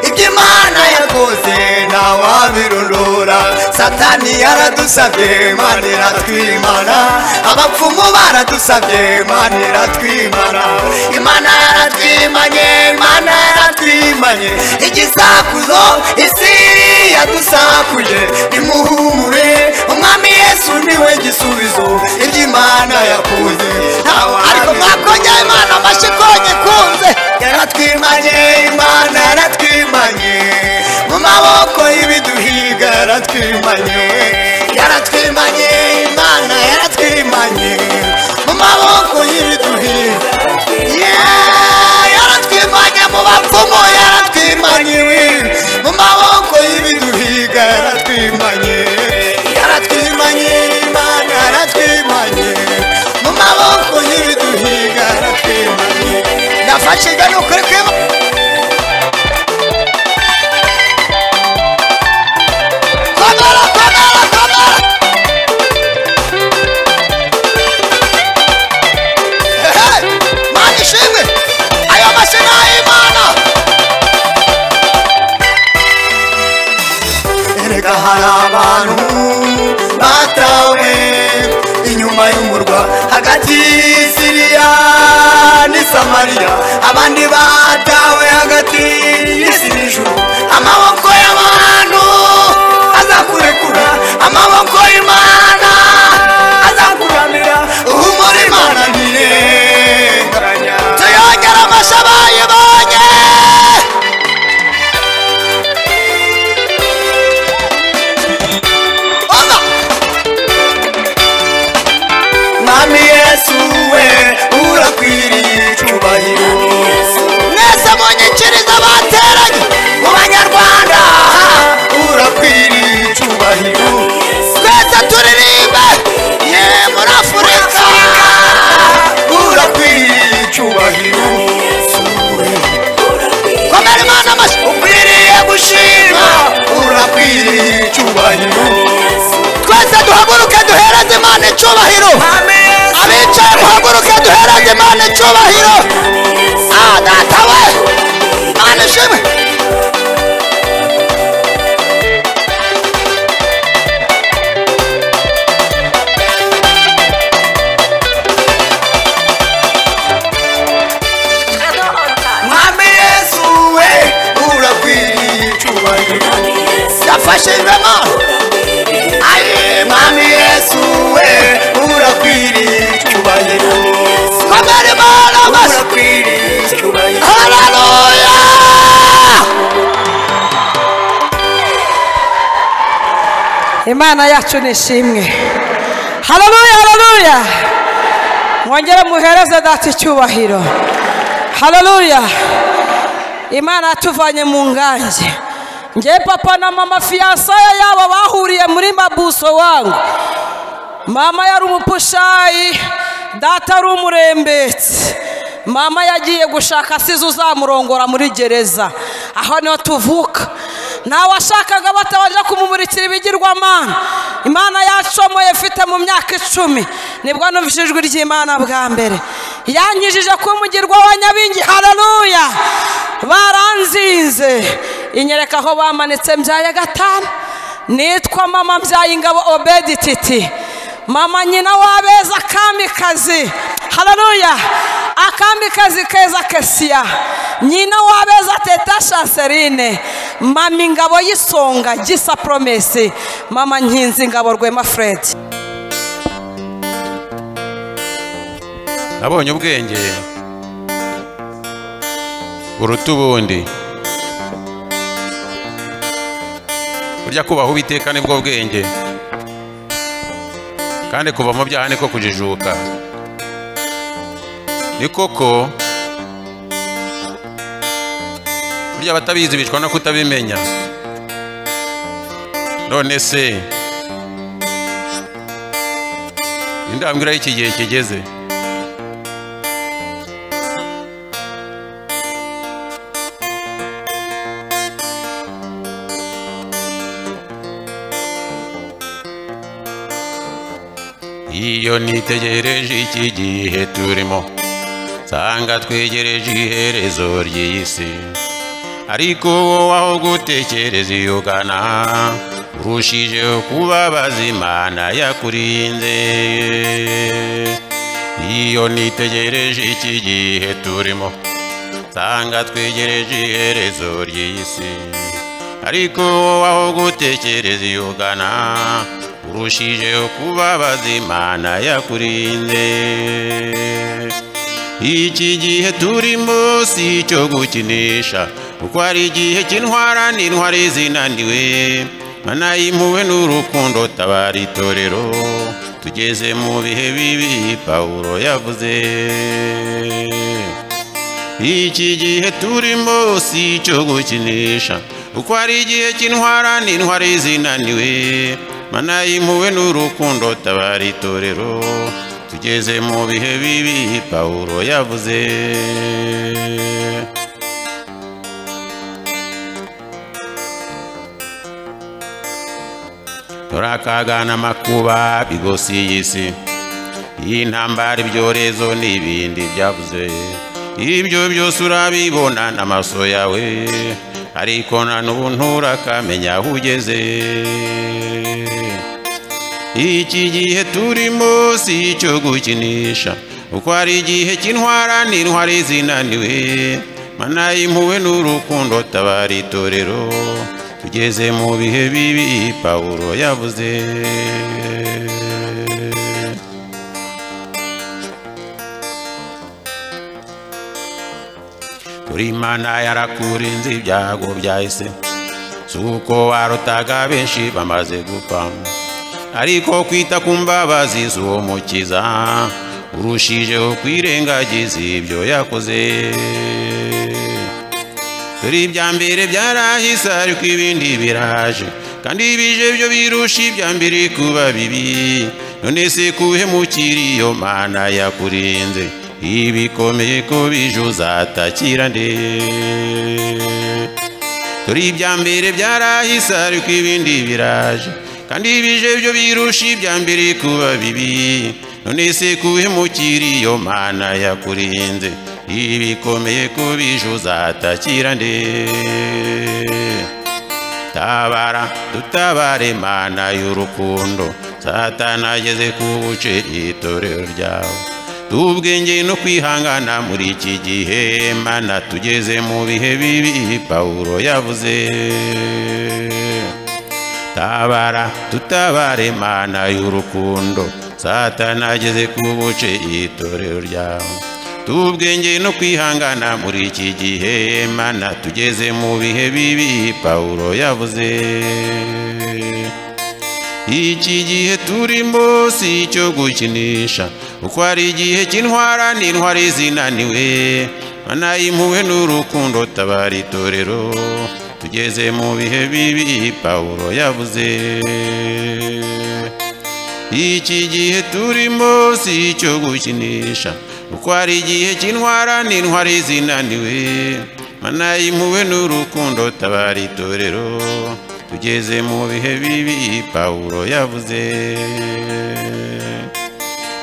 Speaker 2: ibyo imana yakoze ntawabirondora satani yaradusabye imana iratwimana abapfumu baradusabye imana iratwimana imana yaratwimanye imana yaratwimanye igisakuzo isi yadusakuje nimuhumure umwami yesu niwe gisubizo ibyo imana yakuze ariko mwakongera imana amashyi konye kunze yaratwimanye imana yaratwimanye mu maboko y'ibiduhiga yaratwimanye yaratwimanye imana yaratwimanye mu maboko y'ibiduhiga Yeah, yaratwimanye mu bapfumu yaratwimanye we. mu maboko y'ibiduhiga yaratwimanye yaratwimanye imana yaratwimanye mu maboko y'ibiduhiga yaratwimanye nafashe igana ukuri kw'Imana. komera komera komera Hey, Mana ishimwe ayo mashyi ni ay'imana erega hari abantu batawe inyuma y'umurwa hagati y'isiriya n'i samariya abandi batawe hagati y'isi n'ijuru amaboko y'abantu azakurekura amaboko y'imana azakuramira uhumura imana ntirenganya tuyongera amashyi abayibonye Oza! Mwami Yesu we urakwiriye icyubahiro
Speaker 8: icyubahiro
Speaker 2: twese duhaguruke duhereze imana icyubahiro abicaye muhaguruke duhereze imana icyubahiro ah data we imana ishimwe
Speaker 8: mwami yesu we urakwiriye icyubahiro
Speaker 2: yafashijwe imana
Speaker 8: aye mwami yesu we urakwiriye icyubahiro
Speaker 2: komera imana maso
Speaker 8: urakwiriye icyubahiro
Speaker 2: haleluya
Speaker 3: imana yacu ni ishimwe hararuya hararuya mwongere muhereze data icyubahiro hararuya imana yatuvanye mu ngange ngewe papa na mama fiyansaye yabo bahuriye muri mabuso wangu mama yari umupushayi data ari umurembetsi mama yagiye gushaka asize uzamurongora muri gereza aho niho tuvuka nta washakaga batabanje kumumurikira ibigirwamana imana yacomoye mfite mu myaka icumi nibwo numvise ijwi ry'imana bwa mbere yanyujije ko umugirwa wa nyabingi hararuya baranzinze inyereka aho bamanitse mbyaye gatanu nitwa mama mbyaye ingabo obedi titi mama nyina wabeza akamikazi hararuya akamikazi keza kesiya nyina wabeza teta shanseline mama ingabo y'isonga gisa poromesi mama nkinzi ingabo rwema fred
Speaker 4: nabonye ubwenge buruta ubundi burya kubaha uwiteka nibwo bwenge kandi kuva mu byaha niko kujijuka ni koko burya abatabizi bicwa no kutabimenya none se indambwira y'iki gihe kigeze iyo nitegereje iki gihe turimo nsanga twegereje iherezo ry'iyi si ariko wowe aho gutekereza iyo ugana urushijeho kubabaza imana yakurinze iyo nitegereje iki gihe turimo nsanga twegereje iherezo ry'iyi si ariko wowe aho gutekereza iyo ugana urushijeho kubabaza imana yakurinze iki gihe turimo si icyo gukinisha kuko hari igihe kintwara n'intwari zinaniwe mana y'impuhwe n'urukundo tabara itorero tugeze mu bihe bibi pawulo yavuze iki gihe turimo si icyo gukinisha kuko hari igihe cy'intwara n'intwari zinaniwe mana y'impuhwe n'urukundo tabara itorero tugeze mu bihe bibi pawulo yavuze turakagana amakuba bigosi y'isi y'intambara ibyorezo n'ibindi byavuze ibyo byose urabibona n'amaso yawe ariko na n'ubu nturakamenya aho ugeze iki gihe turimo si icyo gukinisha kuko hari igihe cy'intwara n'intwari zinaniwe mana y'impuhwe n'urukundo tabara itorero tugeze mu bihe bibi pawulo yavuze Uri imana yarakurinze ibyago byahise si uko warutaga benshi bamaze gupfa ariko kwita ku mbabazi z'uwo mukiza urushijeho kwirengagiza ibyo yakoze dore ibya mbere byarahise ariko ibindi biraje kandi bije byo birusha ibya mbere kuba bibi none se kuhemukira iyo mana yakurinze ibikomeye ko bije uzatakira nde dore ibya mbere byarahise ariko ibindi biraje kandi ibije byo birusha ibya mbere kuba bibi none se kuhemukira iyo mana yakurinze ibikomeye kubije uzatakira nde tabara dutabare mana y'urukundo satana ageze ku buce itorero ryawe tubwenge no kwihangana muri iki gihe mana tugeze mu bihe bibi pawulo yavuze tabara tutabare mana y'urukundo satana ageze ku buce itorero ryawe tubwenge no kwihangana muri iki gihe mana tugeze mu bihe bibi pawulo yavuze iki gihe turimo si icyo gukinisha uko hari igihe cy'intwara n'intwari zinaniwe mana impuhwe n'urukundo tabara itorero tugeze mu bihe bibi pawulo yavuze iki gihe turimo si icyo gukinisha uko hari igihe cy'intwara n'intwari zinaniwe mana impuhwe n'urukundo tabara itorero tugeze mu bihe bibi pawulo yavuze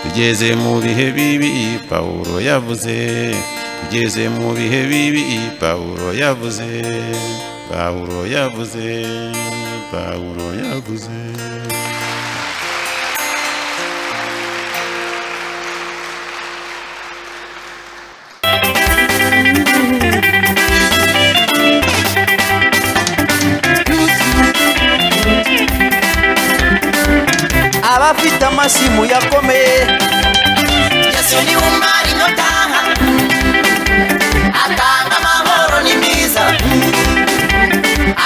Speaker 4: tugeze mu bihe bibi pawulo yavuze tugeze mu bihe bibi pawulo yavuze pawulo yavuze pawulo yavuze
Speaker 8: abafite amasimu yakomeye
Speaker 2: yesu ni we umwari inotanga atanga amahoro ni mwiza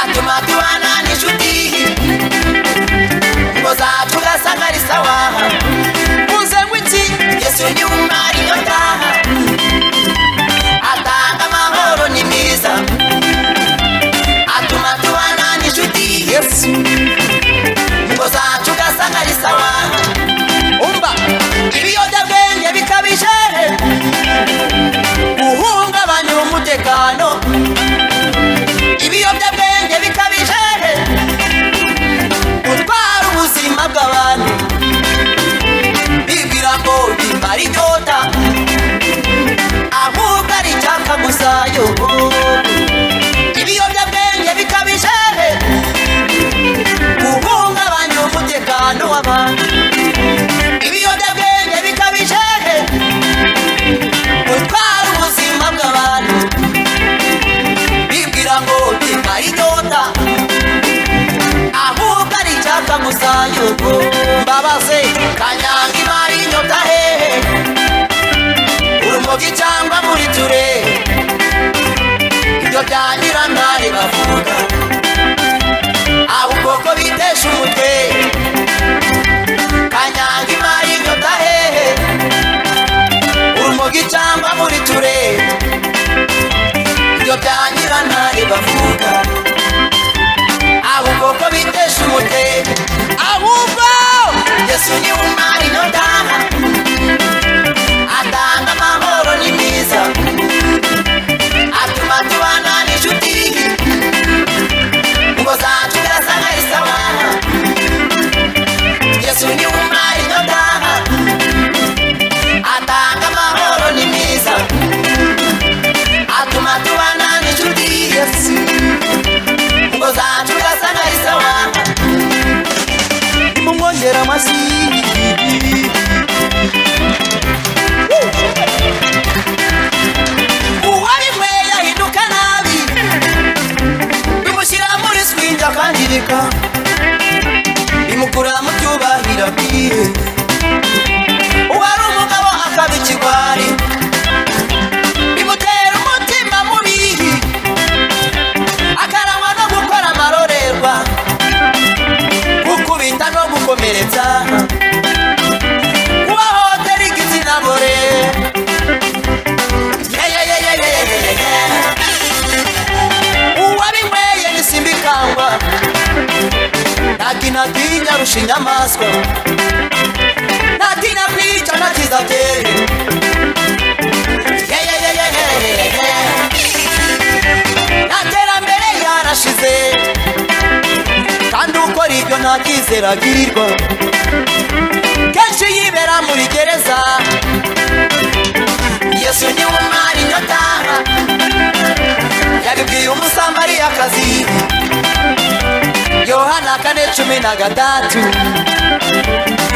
Speaker 2: atuma tubana n'inshuti ngo zacu ugasangariza waha muze ngo iki yesu ni we umwari inotanga atanga amahoro ni mwiza atuma tubana n'inshuti ngo zacu ugasangariza waha umva ibiyobyabwenge bikabije guhungabanya umutekano ibiyobyabwenge bikabije gutwara ubuzima bw'abantu bibwira ngo bimara inyota ahubwo ari icyaka gusa yo ibiyobyabwenge bikabije guhungabanya umutekano w'abantu ibiyobyabwenge bikabije gutwara ubuzima bw'abantu bibwira ngo bimara inyota ahubwo ari icyaka gusa yuko mbabaze kanyanga imara inyota hehe urumogi cyangwa muri ture ibyo bya nyirantare bavuga ahubwo ko bitesha umutwe kanyanga imari inyota hehe urumogi cyangwa muri ture ibyo bya nyirantare bavuga ahubwo ko bitesha umutwe ahubwo yesu ni we umwari inyota atanga amahoro ni mwiza atuma tubana n'inshuti ngo zacu gasanga isabana yesu ni we umwari inyotaha atanga amahoro ni mwiza atuma tubana n'inshuti yesu ngo zacu gasanga isawa nimumwongera amashyi uwabinyweye ahinduka nabi bimushyira muri swinja akangirika bimukura mu cyubahiro bwiwe uwari umugabo akaba ikigwari bimutera umutima mubi akarangwa no gukora amarorerwa gukubita no gukomeretsa kubahohotera igitsina gore yeyeyeyeyeyeye uwabinyweye nisimbikangwa ntakina tinya rusha inyamaswa ntatina kwica nakiza byeri naterambere yara yarashize kandi ukora ibyo nta cyizere agirirwa kenshi yibera muri gereza yesu niwe umwari inyota yabibwiye umusamariyakazi yohana kane cumi na gatatu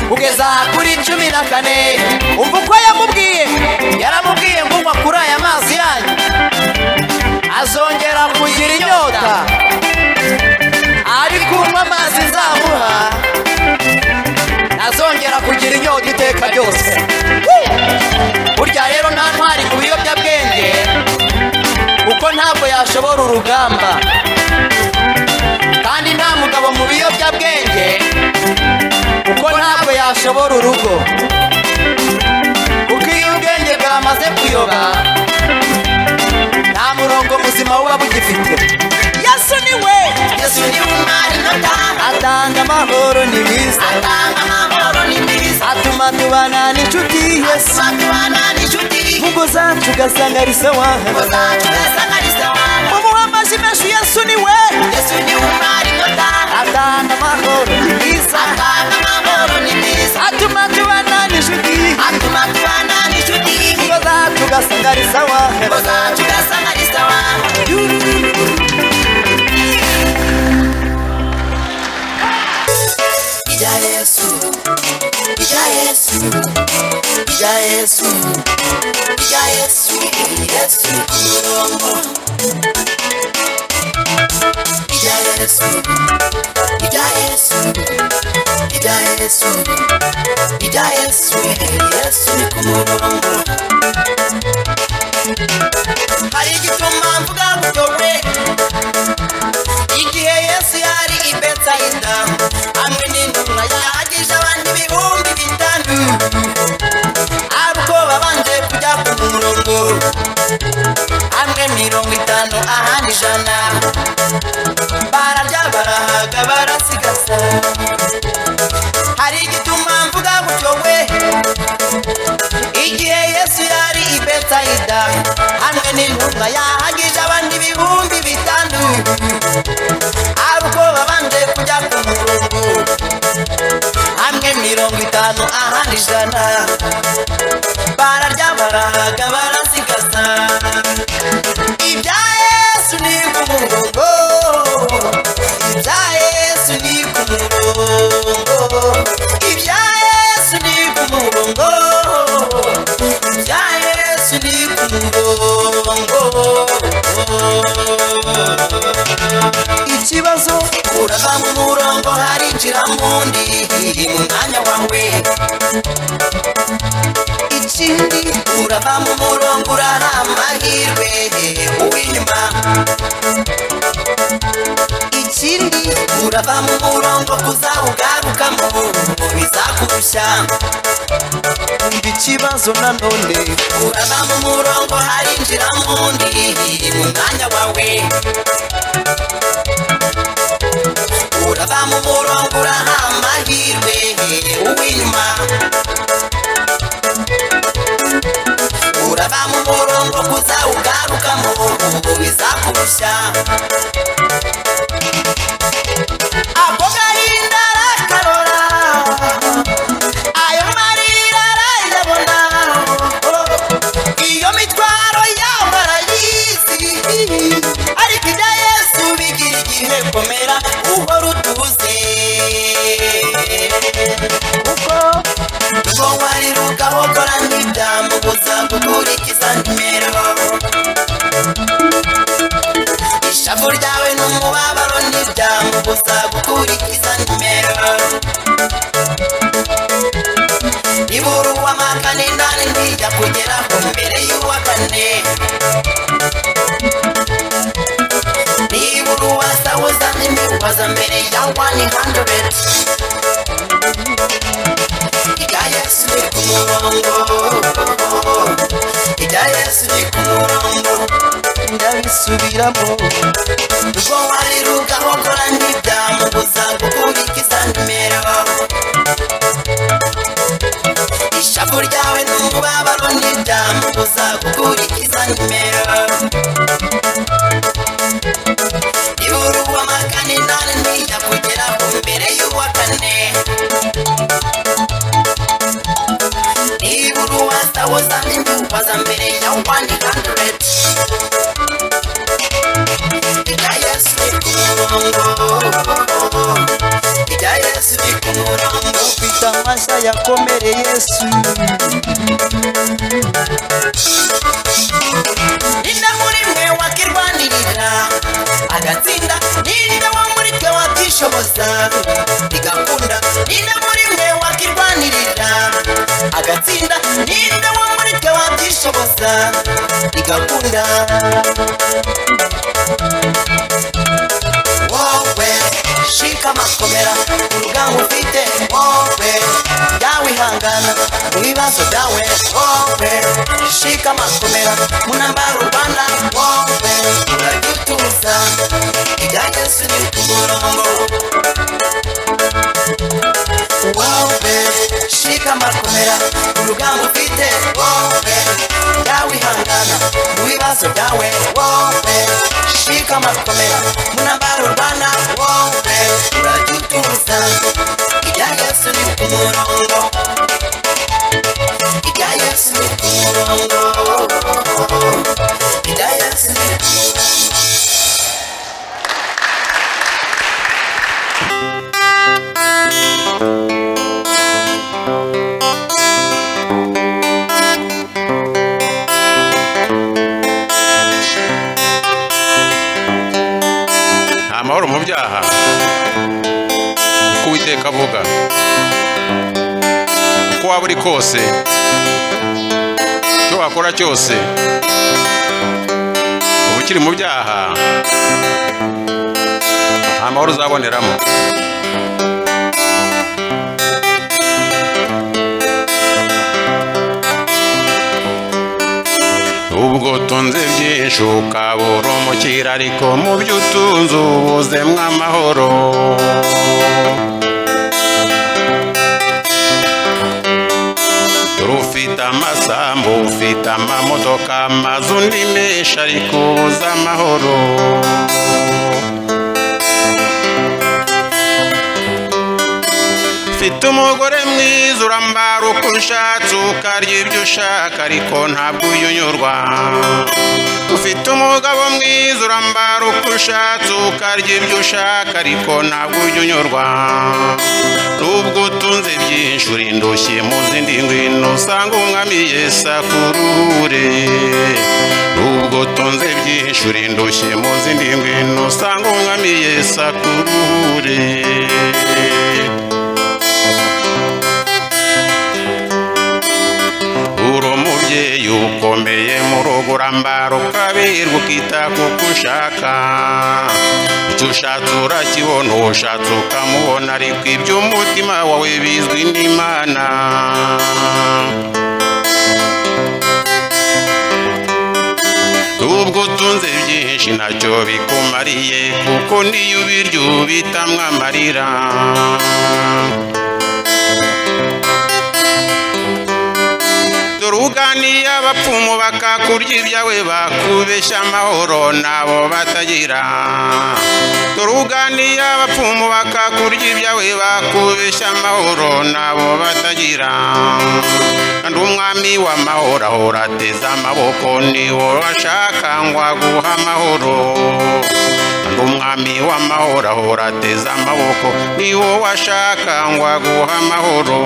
Speaker 2: kugeza kuri cumi na kane umva uko yamubwiye yaramubwiye ngo unywa kuri aya mazi yanyu azongera kugira inyota ariko unywa amazi nzamuha azongera kugira inyota iteka ryose burya rero nta ntwari ku biyobyabwenge kuko ntabwo yashobora urugamba kandi nta mugabo mu biyobyabwenge kuko ntabwo yashobora urugo kuko iyo ubwenge bwamaze kuyoba nta murongo muzima buba bugifite yesu ni we yesu ni umwari n'atanga atanga amahoro ni mwiza atanga amahoro ni mwiza atuma tubana n'inshuti yesu atuma tubana n'inshuti ngo zacu ugasanga ari sawa ngo zacu ugasanga ari sawa mu muhamaji menshi yesu ni we yesu ni umwari n'atanga atanga amahoro ni mwiza atanga amahoro ni mwiza atuma tubana n'inshuti atuma tubana n'inshuti ngo zacu ugasanga ari sawa ngo zacu ugasanga ari sawa Ija Yesu, Ija Yesu, Ija Yesu, Ija Yesu, Yesu kumurongo. Ija Yesu, Ija Yesu, Ija Yesu, Ija Yesu, Yesu kumurongo. Hari igituma mvuga gutyo we igihe yesu yari i betsayida hamwe n'intumwa yahagije abandi ibihumbi bitanu ariko babanje kujya ku murongo hamwe mirongo itanu ahandi ijana bararya barahaga barasigasa hari igituma mvuga gutyo we igihe yesu yari i betsayida hamwe n'intumwa yahagije abandi ibihumbi bitanu ari uko babanje kujya ku murongo hamwe mirongo itanu ahandi ijana bararya barahaga barasigasa ibya yesu ni ku murongo ibya yesu ni ku murongo ibya yesu ni ku murongo ibya yesu ni ku murongo ikibazo urava mu murongo harinjira mundi mu mwanya wawe ikindi urava mu murongo urara amahirwe uw'inyuma ikindi urava mu murongo kuzawugarukamo bizakurushya ibi kibazo nanone urava mu murongo harinjira mundi mu mwanya wawe urava mu murongo uraha amahirwe uw'inyuma urava mu murongo kuza ugarukamo ubu bizakurushya ako gahinda arakarora ayo marira arayabona iyo mitwaro yamara y'isi ariko ibya yesu bigira igihe komera uhora utuze kuko nuko warira ugahokora ntibyamubuza gukurikiza nimero ishavu ryawe n'umubabaro ntibyamubuza gukurikiza nimero nibura uwa makane ndani ntijya kugera ku mbere y'uwa kane nibura uwa sawuza ntimubaza mbere ya wani handuredi ibya yesu ni ku murongo ibya yesu ni ku murongo ndabisubiramo ubwo wariruka gukora ntibyamubuza gukurikiza nimero ishavu ryawe n'umubabaro ntibyamubuza gukurikiza nimero nibura ibya yesu ni ku murongo kwita amashya yakomere yesu ninde muri mwe wakirwanirira agatsinda ninde wo muri twe wakishoboza rigakunda ninde muri mwe wakirwanirira agatsinda ninde wo muri twe wakishoboza rigakunda wowe shika amakomera urugamba ufite wowe byawihangana mu bibazo byawe wowe shika amakomera mu ntambaro u rwanda wowe uradutuza ibya yesu ni ku murongo wowe shika amakomera urugamba ufite wowe byawihangana mu bibazo byawe wowe shika amakomera mu ntambaro u rwanda wowe uradutuza ibya yesu ni ku murongo ibya yesu ni ku murongo ibya yesu ni ku murongo
Speaker 4: nta mahoro mu byaha kuko uwiteka avuga uko waba uri kose icyo wakora cyose uba ukiri mu byaha nta mahoro uzaboneramo ubwo utunze byinshi ukabura umukira ariko mu byo utunze ubuzemo amahoro rufite amasambu ufite amamodoka amazu ni menshi ariko ubuze amahoro mfite umugore mwiza urambara uko ushatse ukarya ibyo ushaka ariko ntabwo uyunyurwa ufite umugabo mwiza urambara uko ushatse ukarya ibyo ushaka ariko ntabwo uyunyurwa nubwo utunze byinshi uri indushyi mu zindi ngwino usanga umwami yesa ku ruhure nubwo utunze byinshi uri indushyi mu zindi ngwino usanga umwami yesa ku ruhure uri umubyeyi ukomeye mu rugo urambara ukabirwa ukita kuko ushaka icyo ushatse urakibona uwo ushatse ukamubona ariko iby'umutima wawe bizwi n'imana ubwo utunze byinshi ntacyo bikumariye kuko niyo ubirya ubitamwa amarira dore uganiye abapfumu bakakurya ibyawe bakubeshya amahoro nabo batagira dore uganiye abapfumu bakakurya ibyawe bakubeshya amahoro nabo batagira kandi umwami w'amahoro ahora ateze amaboko niwo ashaka ngo aguhe amahoro kandi umwami w'amahoro ahora ateze amaboko niwo washaka ngo aguhe amahoro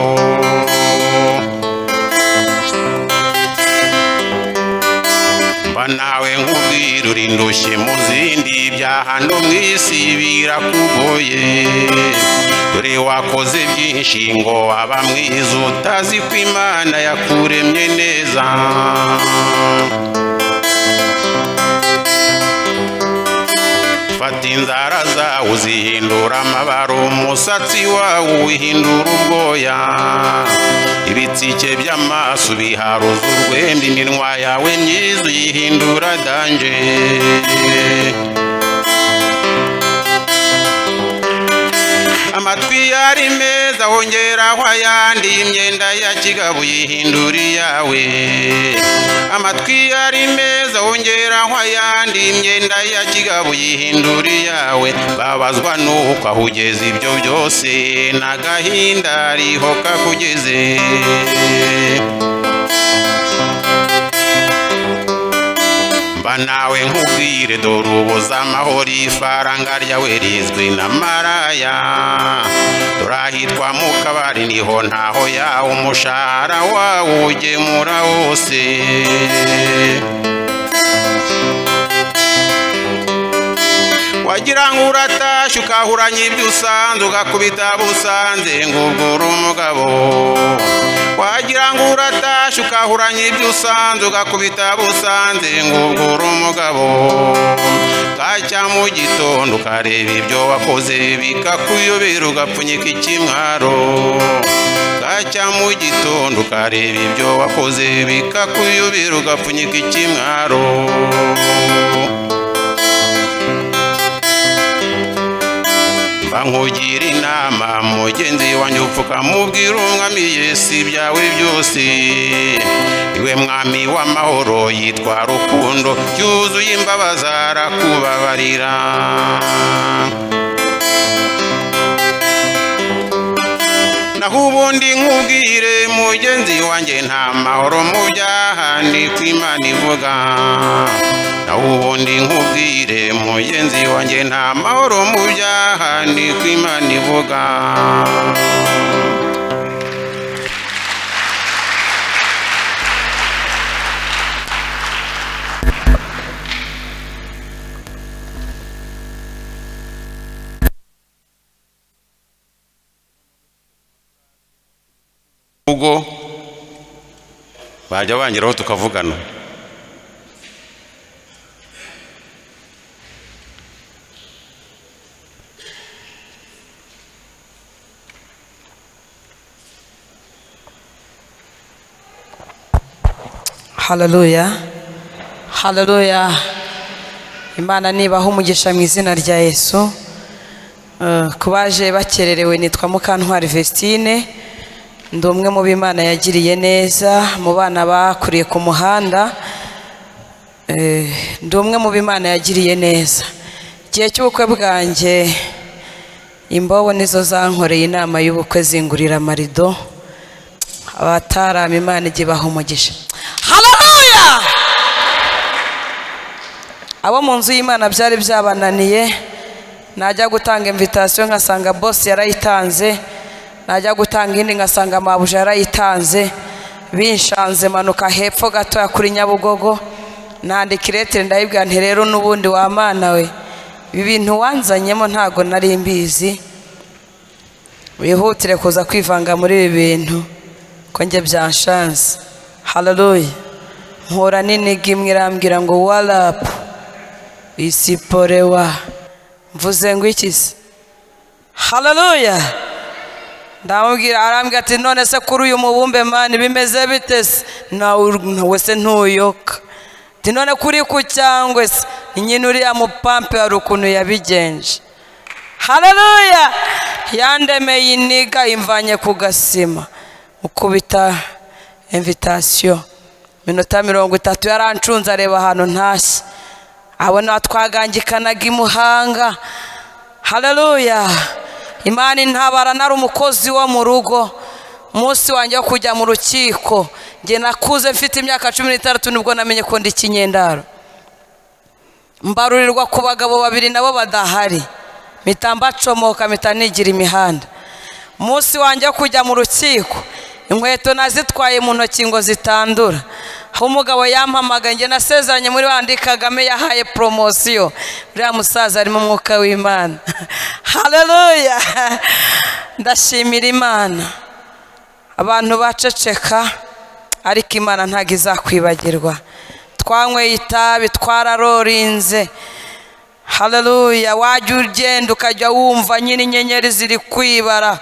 Speaker 4: mba nawe nkubwira uri ndushye mu zindi bya hano mu isi birakugoye dore wakoze byinshi ngo waba mwiza utazi ko imana yakuremye neza fata inzara zawe uzihindura amabara umusatsi wawe uwihindura ubwoya ibitsike by'amaso biharuza urwenda iminwa yawe myiza uyihindura danje amatwi yari meza hongeraho ayandi imyenda ya kigabo uyihindura iyawe amatwi yari meza hongeraho ayandi imyenda ya kigabo uyihindura iyawe babazwa n'uko aho ugeze ibyo byose n'agahinda riho kakugeze mba nawe nkubwire dore ubuze amahoro ifaranga ryawe rizwi na maraya dore ahitwa mu kabari niho ntaho yawe umushahara wawe ugemura wose wagira ngo uratashye ukahuranya ibyo usanze ugakubita busanze ngo ubwo uri umugabo wagira ngo uratashye ukahuranya ibyo usanze ugakubita busanze ngo ubwo uri umugabo bwacya mu gitondo ukareba ibyo wakoze bikakuyobera ugapfunyika ikimwaro bwacya mu gitondo ukareba ibyo wakoze bikakuyobera ugapfunyika ikimwaro bankugira inama mugenzi wanjye upfukamubwira umwami yesu ibyawe byose iwe mwami w'amahoro yitwa rukundo yuzuye imbabazi arakubabarira naho ubundi nkubwire mugenzi wanjye nta mahoro mu byaha ni ko imana ivuga naho ubundi nkubwire mugenzi wanjye nta mahoro mu byaha ni ko imana ivuga ubwo bajya bangeraho tukavugana
Speaker 3: hararuya hararuya imana nibaho umugisha mu izina rya yesu Eh, ku baje bakererewe nitwa mukantwari vestine ndi umwe mu b'imana yagiriye neza mu bana bakuriye ku muhanda Eh, ndi umwe mu b'imana yagiriye neza igihe cy'ubukwe bwanjye imbobo nizo zankoreye inama y'ubukwe zingurira amarido abatarama imana igihe baha umugisha hararuya abo mu nzu y'imana byari byabananiye najya gutanga imvitasiyo nkasanga bose yarayitanze najya gutanga indi nkasanga mabuja yarayitanze binshanze manuka hepfo gatoya kuri nyabugogo nandika iretire ndayibwira nti rero n'ubundi wamana we ibi bintu wanzanyemo ntago nari mbizi wihutire kuza kwivanga muri ibi bintu ko njye byanshanze hararuya mpura n'iniga imwe irambwira ngo warapu isiporewa mvuze ngo iki se hararuya ndamubwira arambwira ati none se kuri uyu mubumbe mani bimeze bite se nawe se ntuyoka ati none kuri ku cyangwe se ni nyine uriya mupampe hari ukuntu yabigenje hararuya yandemeye iniga imvanye ku gasima ukubita imvitasiyo minota mirongo itatu yarancunze areba ahantu ntashye abona twagangikanaga imuhanga hararuya imana intabara nari umukozi wo mu rugo umunsi wanjye wo kujya mu rukiko njye nakuze mfite imyaka cumi n'itandatu nibwo namenye ko ndi ikinyendaro mbarurirwa ku bagabo babiri nabo badahari mpita mbacomoka mpita nigira imihanda umunsi wanjye wo kujya mu rukiko inkweto nazitwaye mu ntoki ngo zitandura aho umugabo yampamagaye njye nasezeranye muri bandi kagame yahaye poromosiyo uriya musaza arimo umwuka w'imana hararuya ndashimira imana abantu baceceka ariko imana ntabwo izakwibagirwa twanyweye itabi twararorinze hararuya wajya ugenda ukajya wumva nyine inyenyeri ziri kwibara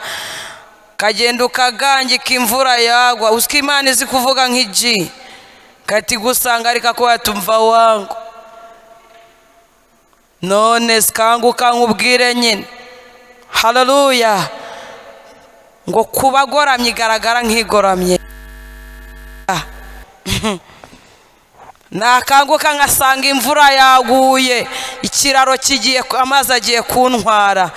Speaker 3: ukagenda ukagangika imvura yagwa usika imana izi kuvuga nk'igi kati gusanga ariko ko watumva wangu none sikanguka nkubwire nyine hararuya ngo kuba agoramye igaragara nk'igoramye nakanguka nkasanga imvura yaguye ikiraro kigiye amazi agiye kuntwara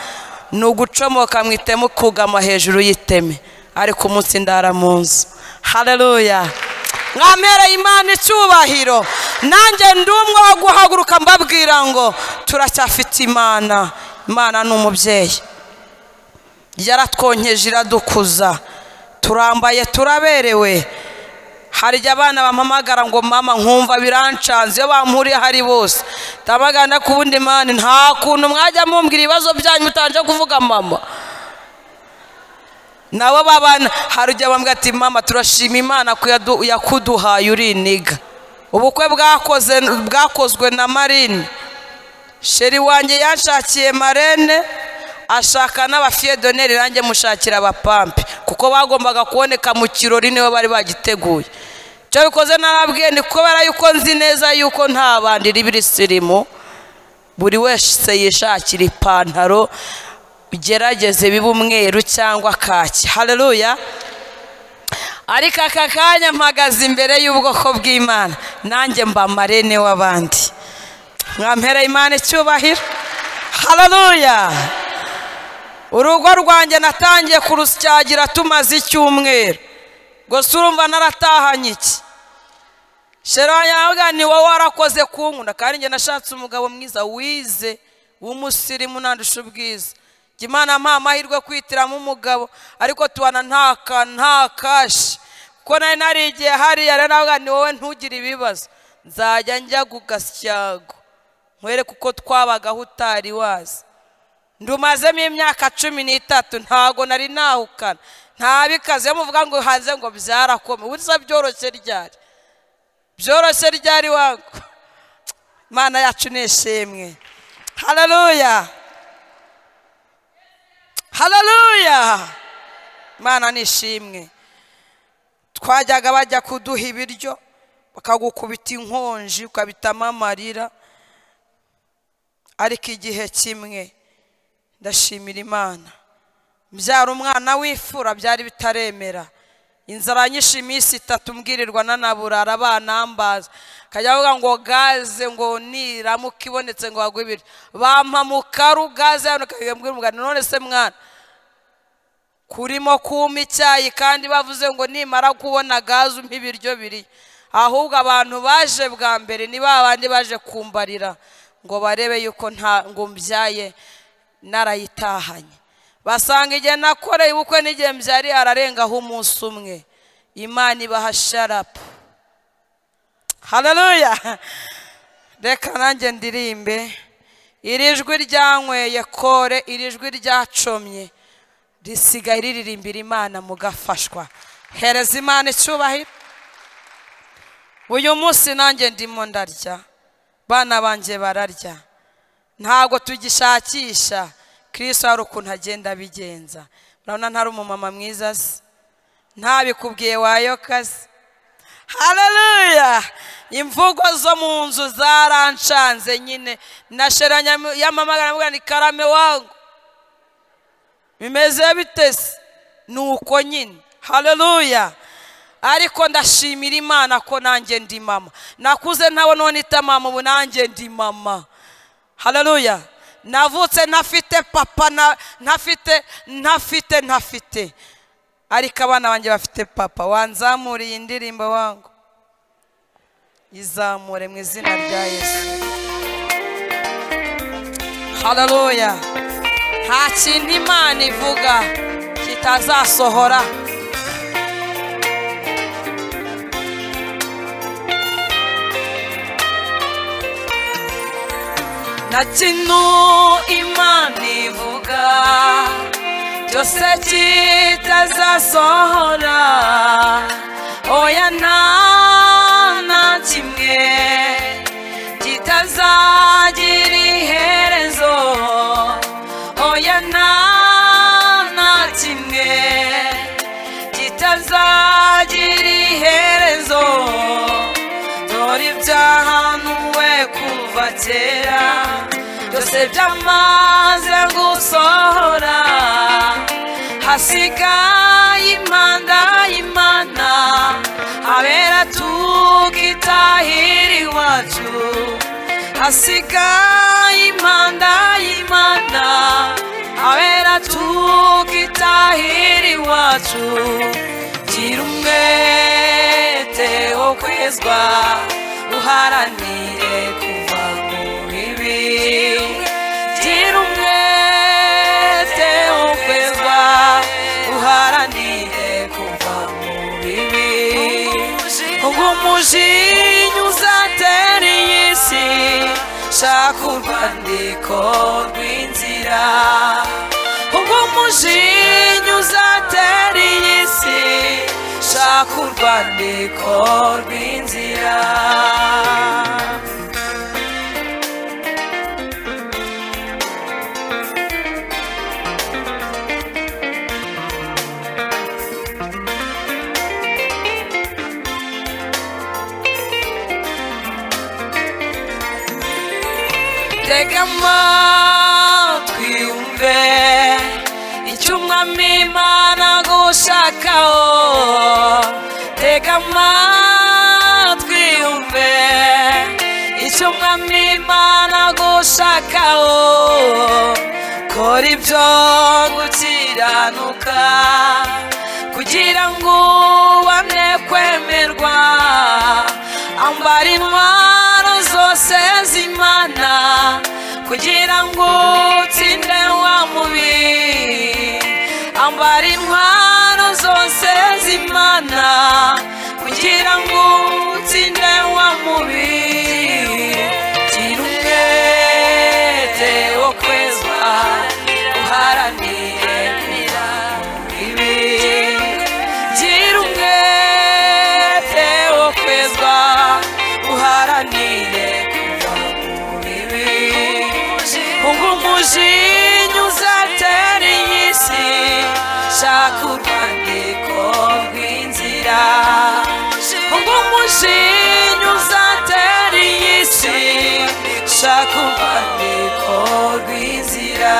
Speaker 3: ni ugucomoka mu iteme ukugama hejuru y'iteme ariko umunsi ndara mu nzu hareruya mwamereye imana icyubahiro nanjye ndi umwe wo guhaguruka mbabwira ngo turacyafite imana imana ni umubyeyi yaratwonkeje iradukuza turambaye turaberewe hari igihe abana bampamagara ngo mama nkumva birancanze iyo bampuriye hari bose ndabagana ku wundi mani nta kuntu mwajya mumbwira ibibazo byanyu mutanje kuvuga mama nabo babana hari igihe bambwira ati mama turashima imana ko yadu- yakuduhaye uriniga ubukwe bwakoze bwakozwe na marine sheri wanjye yanshakiye marene ashaka n'abafiyedoneri nanjye mushakira abapampe kuko bagombaga kuboneka mu kirori niwe bari bagiteguye icyo bikoze n'ababwiye ni kubera yuko nzi neza yuko nta bandi ribisirimu buri wese yishakira ipantaro ugerageze biba umweru cyangwa kaki hareruya ariko aka kanya mpagaze imbere y'ubwoko bw'imana nanjye mba marene w'abandi mwampera imana icyubahiro hareruya urugo rwanjye natangiye kurusyagira tumaze icyumweru gusa urumva naratahanye iki shera yavuga ni wowe warakoze kunkunda kandi njye nashatse umugabo mwiza wize w'umusirimu nandusha ubwiza Njye imana mpa amahirwe kwitiramo umugabo ariko tubana nta ka- nta kashi kuko nari narigiye hariya rero navuga ni wowe ntugire ibibazo nzajya njya ku gasyago nkwereke uko twabagaho utari wazi ndumazemo imyaka cumi n'itatu ntago nari nahukana nta bikaze iyo muvuga ngo hanze ngo byarakome ubusa byoroshye ryari byoroshye ryari wangu imana yacu ni ishimwe hararuya hararuya imana ni ishimwe twajyaga bajya kuduha ibiryo bakagukubita inkonji ukabitamo amarira ariko igihe kimwe ndashimira imana mbyara umwana w'imfura byari bitaremera inzara nyinshi iminsi itatu mbwirirwa nanaburara banambaza akajya avuga ngo gaze ngo niramuka ibonetse ngo bagwe ibiryo bampa mu karu gaze yaboneka mbwira umugani none se mwana kurimo kuma icyayi kandi bavuze ngo nimara kubona gaze umpe ibiryo biri ahubwo abantu baje bwa mbere ni ba bandi baje kumbarira ngo barebe yuko nta ngo mbyaye narayitahanye basanga igihe nakoreye ubukwe n'igihe mbyariye ararengaho umunsi umwe imana ibaha sharapu hareruya reka nanjye ndirimbe iri jwi ryanyweye kore iri jwi ryacomye risigaye riririmbira imana mugafashwa hereza imana icyubahiro uyu munsi nanjye ndimo ndarya bana banjye bararya ntabwo tugishakisha kirisito hari ukuntu agenda abigenza urabona ntari umumama mwiza se ntabikubwiye wayokaze hareruya imvugo zo mu nzu zaranshanze nyine nasheranya yamamagara mvuga ni karame wangu bimeze bitese ni uko nyine hareruya ariko ndashimira imana ko nanjye ndi mama nakuze ntabona uwo nita mama ubu nanjye ndi mama hareruya navutse ntafite papa na- ntafite ntafite ntafite ariko abana banjye bafite papa wanzamura iyi ndirimbo wangu izamure mu izina rya yesu hareruya nta kintu imana ivuga kitazasohora na kino imana ivuga cyose kitazasohora oya nta na kimwe kitazagira iherezo oya nta na kimwe kitazagira iherezo dore ibyahanuwe kuva kera byose byamaze gusohora hasigaye impanda y'imana abera tukitahira iwacu hasigaye impanda y'imana abera tukitahira iwacu gira umwete wo kwezwa uha uharanire kuva mu bibi gira umwete wo kwezwa uharanire kuva mu bibi umujinya uzatera iyi si shaka urwandiko rw'inzira umujinya uzatera iyi si shaka urwandiko rw'inzira tega amatwi wumve icyo umwami imana agushakaho tega amatwi wumve icyo umwami imana agushakaho kora ibyo gukiranuka kugira ngo ubone kwemerwa ambara intwaro zose z'imana kugira ngo utsinde wa mubiri ambara intwaro zose z'imana kugira ngo utsinde wa mubiri gira umwete wo kwezwa uharanire kugira ibi gira umwete wo kwezwa uharanire kuva mu bibi hunga umujinya uzatera iyi si shaka urwandiko rw'inzira hunga umujinya uzatera iyi si shaka urwandiko rw'inzira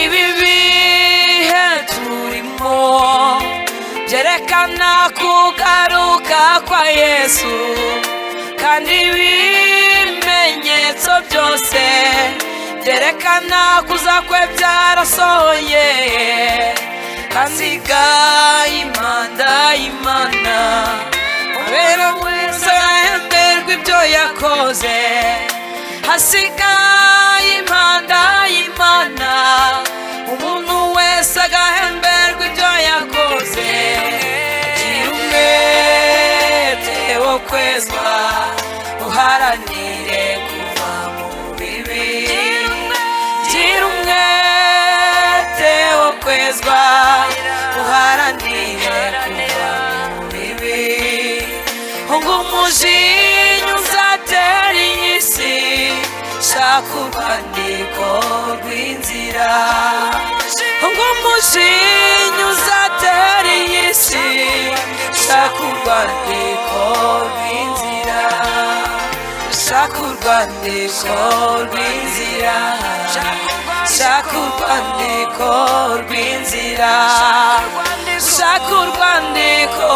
Speaker 3: ibi bihe turimo byerekana kugaruka kwa yesu kandi ibimenyetso byose byerekana kuza kwe byarasohoye hasiga imanda imana abera wese ahemberwa ibyo yakoze hasiga impanda y'imana umuntu wese agahemberwa ibyo yakoze gira umwete wo kwezwa uharanire kuva mu bibi gira umwete wo kwezwa uharanire kuva mu bibi hunga umujinya uzatera iyi si shaka urwandiko rw'inzira hunga umujinya uzatera iyi si shaka urwandiko rw'inzira shaka urwandiko rw'inzira shaka urwandiko rw'inzira shaka urwandiko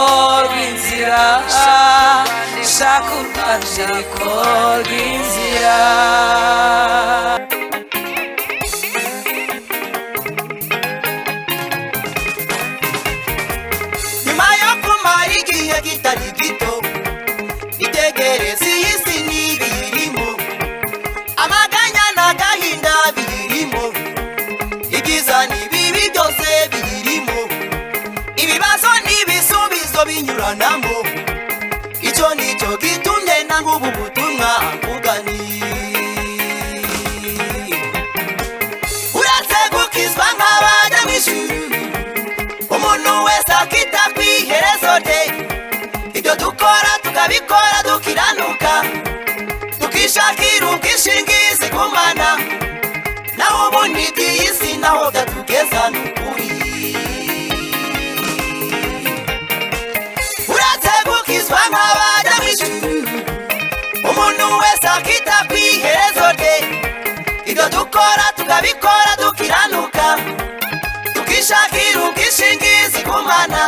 Speaker 3: rw'inzira shaka urwandiko rw'inzira
Speaker 2: nyuma yo kumara igihe kitari gito itegereza iyi si n'ibiyirimo amaganya n'agahinda biyirimo ibyiza n'ibibi byose biyirimo ibibazo n'ibisubizo binyuranamo icyo nicyo gitumye na nk'ubu butumwa akuganiye uretse gukizwa nk'abajya mu ishuri umuntu wese akita ku iherezo rye ibyo dukora tukabikora dukiranuka tukishakira ubwishingizi ku mana naho ubundi iyi si naho gatugeza ni ukuri uretse gukizwa nk'abajya mu ishuri umuntu wese akita ku iherezo rye ibyo dukora tukabikora dukiranuka tukishakira ubwishingizi ku mana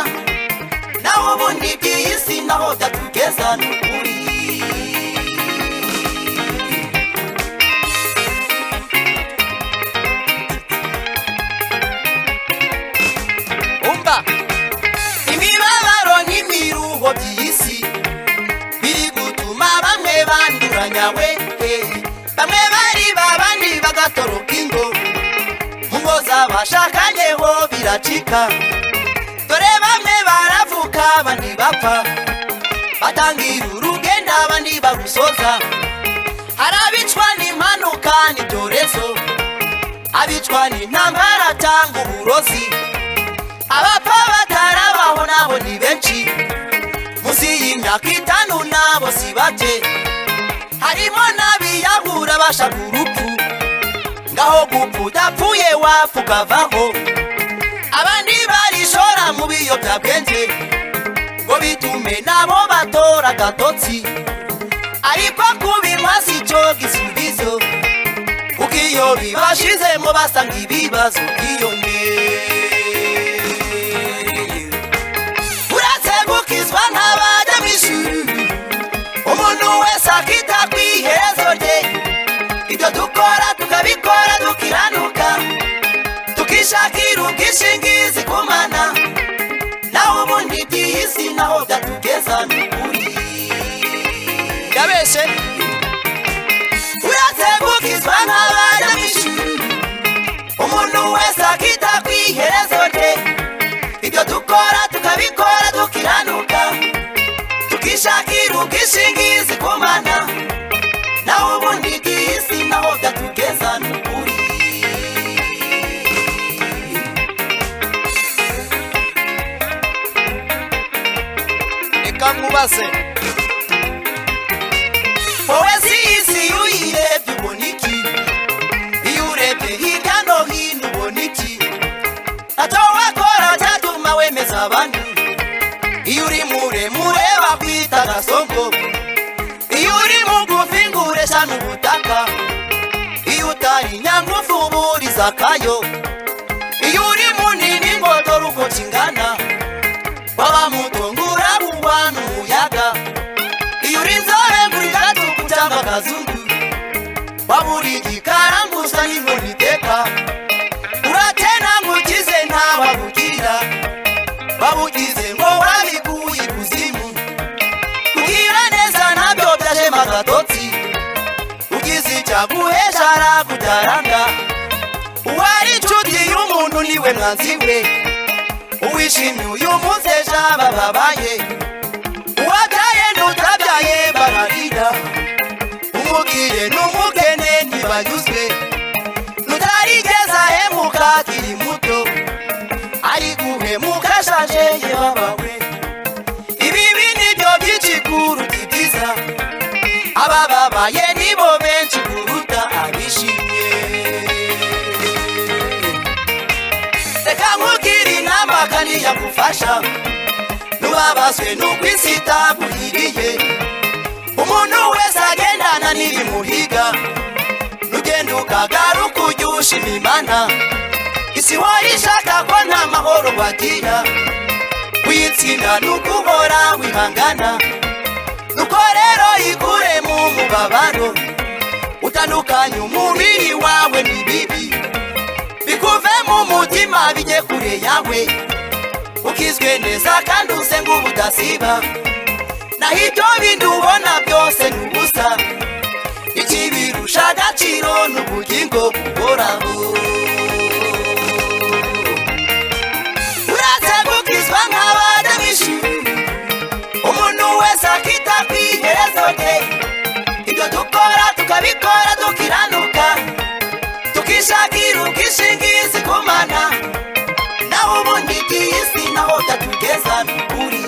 Speaker 2: naho ubundi bw'iyi si aho byatugeza ni ukuri umva imibabaro n'imiruho by'isi biri gutuma bamwe banduranya we bamwe bariba abandi bagatoroka ingo ngo z'abashakanyeho biracika dore bamwe baravuka abandi bapfa batangira urugendo abandi barusoza hari abicwa n'impanuka n'ibyorezo abicwa n'intambara cyangwa uburozi abapfa batarabaho nabo ni benshi munsi y'imyaka itanu nabo si bake harimo n'abiyahura bashaka urupfu ngaho gupfa udapfuye wapfa ukavaho abandi barishora mu biyobyabwenge ngo bitume nabo batora agatotsi ariko kubinywa si cyo gisubizo kuko iyo bibashizemo basanga ibibazo byiyongera uretse gukizwa ntabajya mu ishuri umuntu wese akita ku iherezo rye ibyo dukora tukabikora dukiranuka tukishakira ubwishingizi ku mana naho ubundi iby'isi naho byatugeza ni ukuri yabeshye uratengukizwa n'abanyamishuri umuntu wese akita ku iherezo rye ibyo dukora tukabikora dukiranuka tukishakira ubwishingizi ku mana naho ubundi iby'isi naho byatugeza ni ukuri reka nkubaze wowe si isi iyo uyirebye ubona iki iyo urebye hirya no hino ubona iki ntacyo wakora cyatuma wemeza abandi iyo uri muremure bakwita agasongo iyo uri mugufi ngo ureshane ubutaka iyo utari nyangufu uba uri zakayo iyo uri munini ngo dore uko kingana waba muto ngo urabuba n'umuyaga iyo uri inzobe ngo uri gatuku cyangwa akazungu waba uri igikaranguza n'inkoni iteka uratena ngo ukize ntawabugira babugize ngo wabikuye ikuzimu kugira neza ntabyo byashema agatotsi ugize icyaguhesha arakubyaranga uwari inshuti y'umuntu niwe mwanzi we uwishimye uyu munsi ejo aba babaye uwabyaye n'utabyaye bararira umubwire n'umukene ntibanyuzwe nutarigeza hemuka akiri muto ari guhemuka ashaje yababawe ibibi nibyo byinshi kuruta ibyiza abababaye nibo benshi kuruta abishimye reka nkubwire inama kandi yagufasha nubabazwe n'uko isi itagwiriye umuntu wese agendana n'ibimuhiga nugenda ukagaruka ujya ushima imana isi wari ishaka ko nta mahoro wagira witsinda ni ukuhora wihangana nuko rero ikure mu mubabaro utandukanye umubiri wawe n'ibibi bikuve mu mutima bijye kure yawe ukizwe neza kandi usenga ubudasiba naho ibyo bindi ubona byose ni ubusa ikibirusha agaciro ni ubugingo buhoraho uratagukizwa nk'abadamishi umuntu wese akita ku iherezo rye ibyo dukora tukabikora dukiranuka tukishakira ubwishingizi ku mana naho ubundi iby'isi naho byatugeza ni ukuri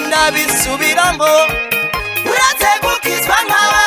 Speaker 2: ndabisubiramo uratagukizwa nk'abadamishi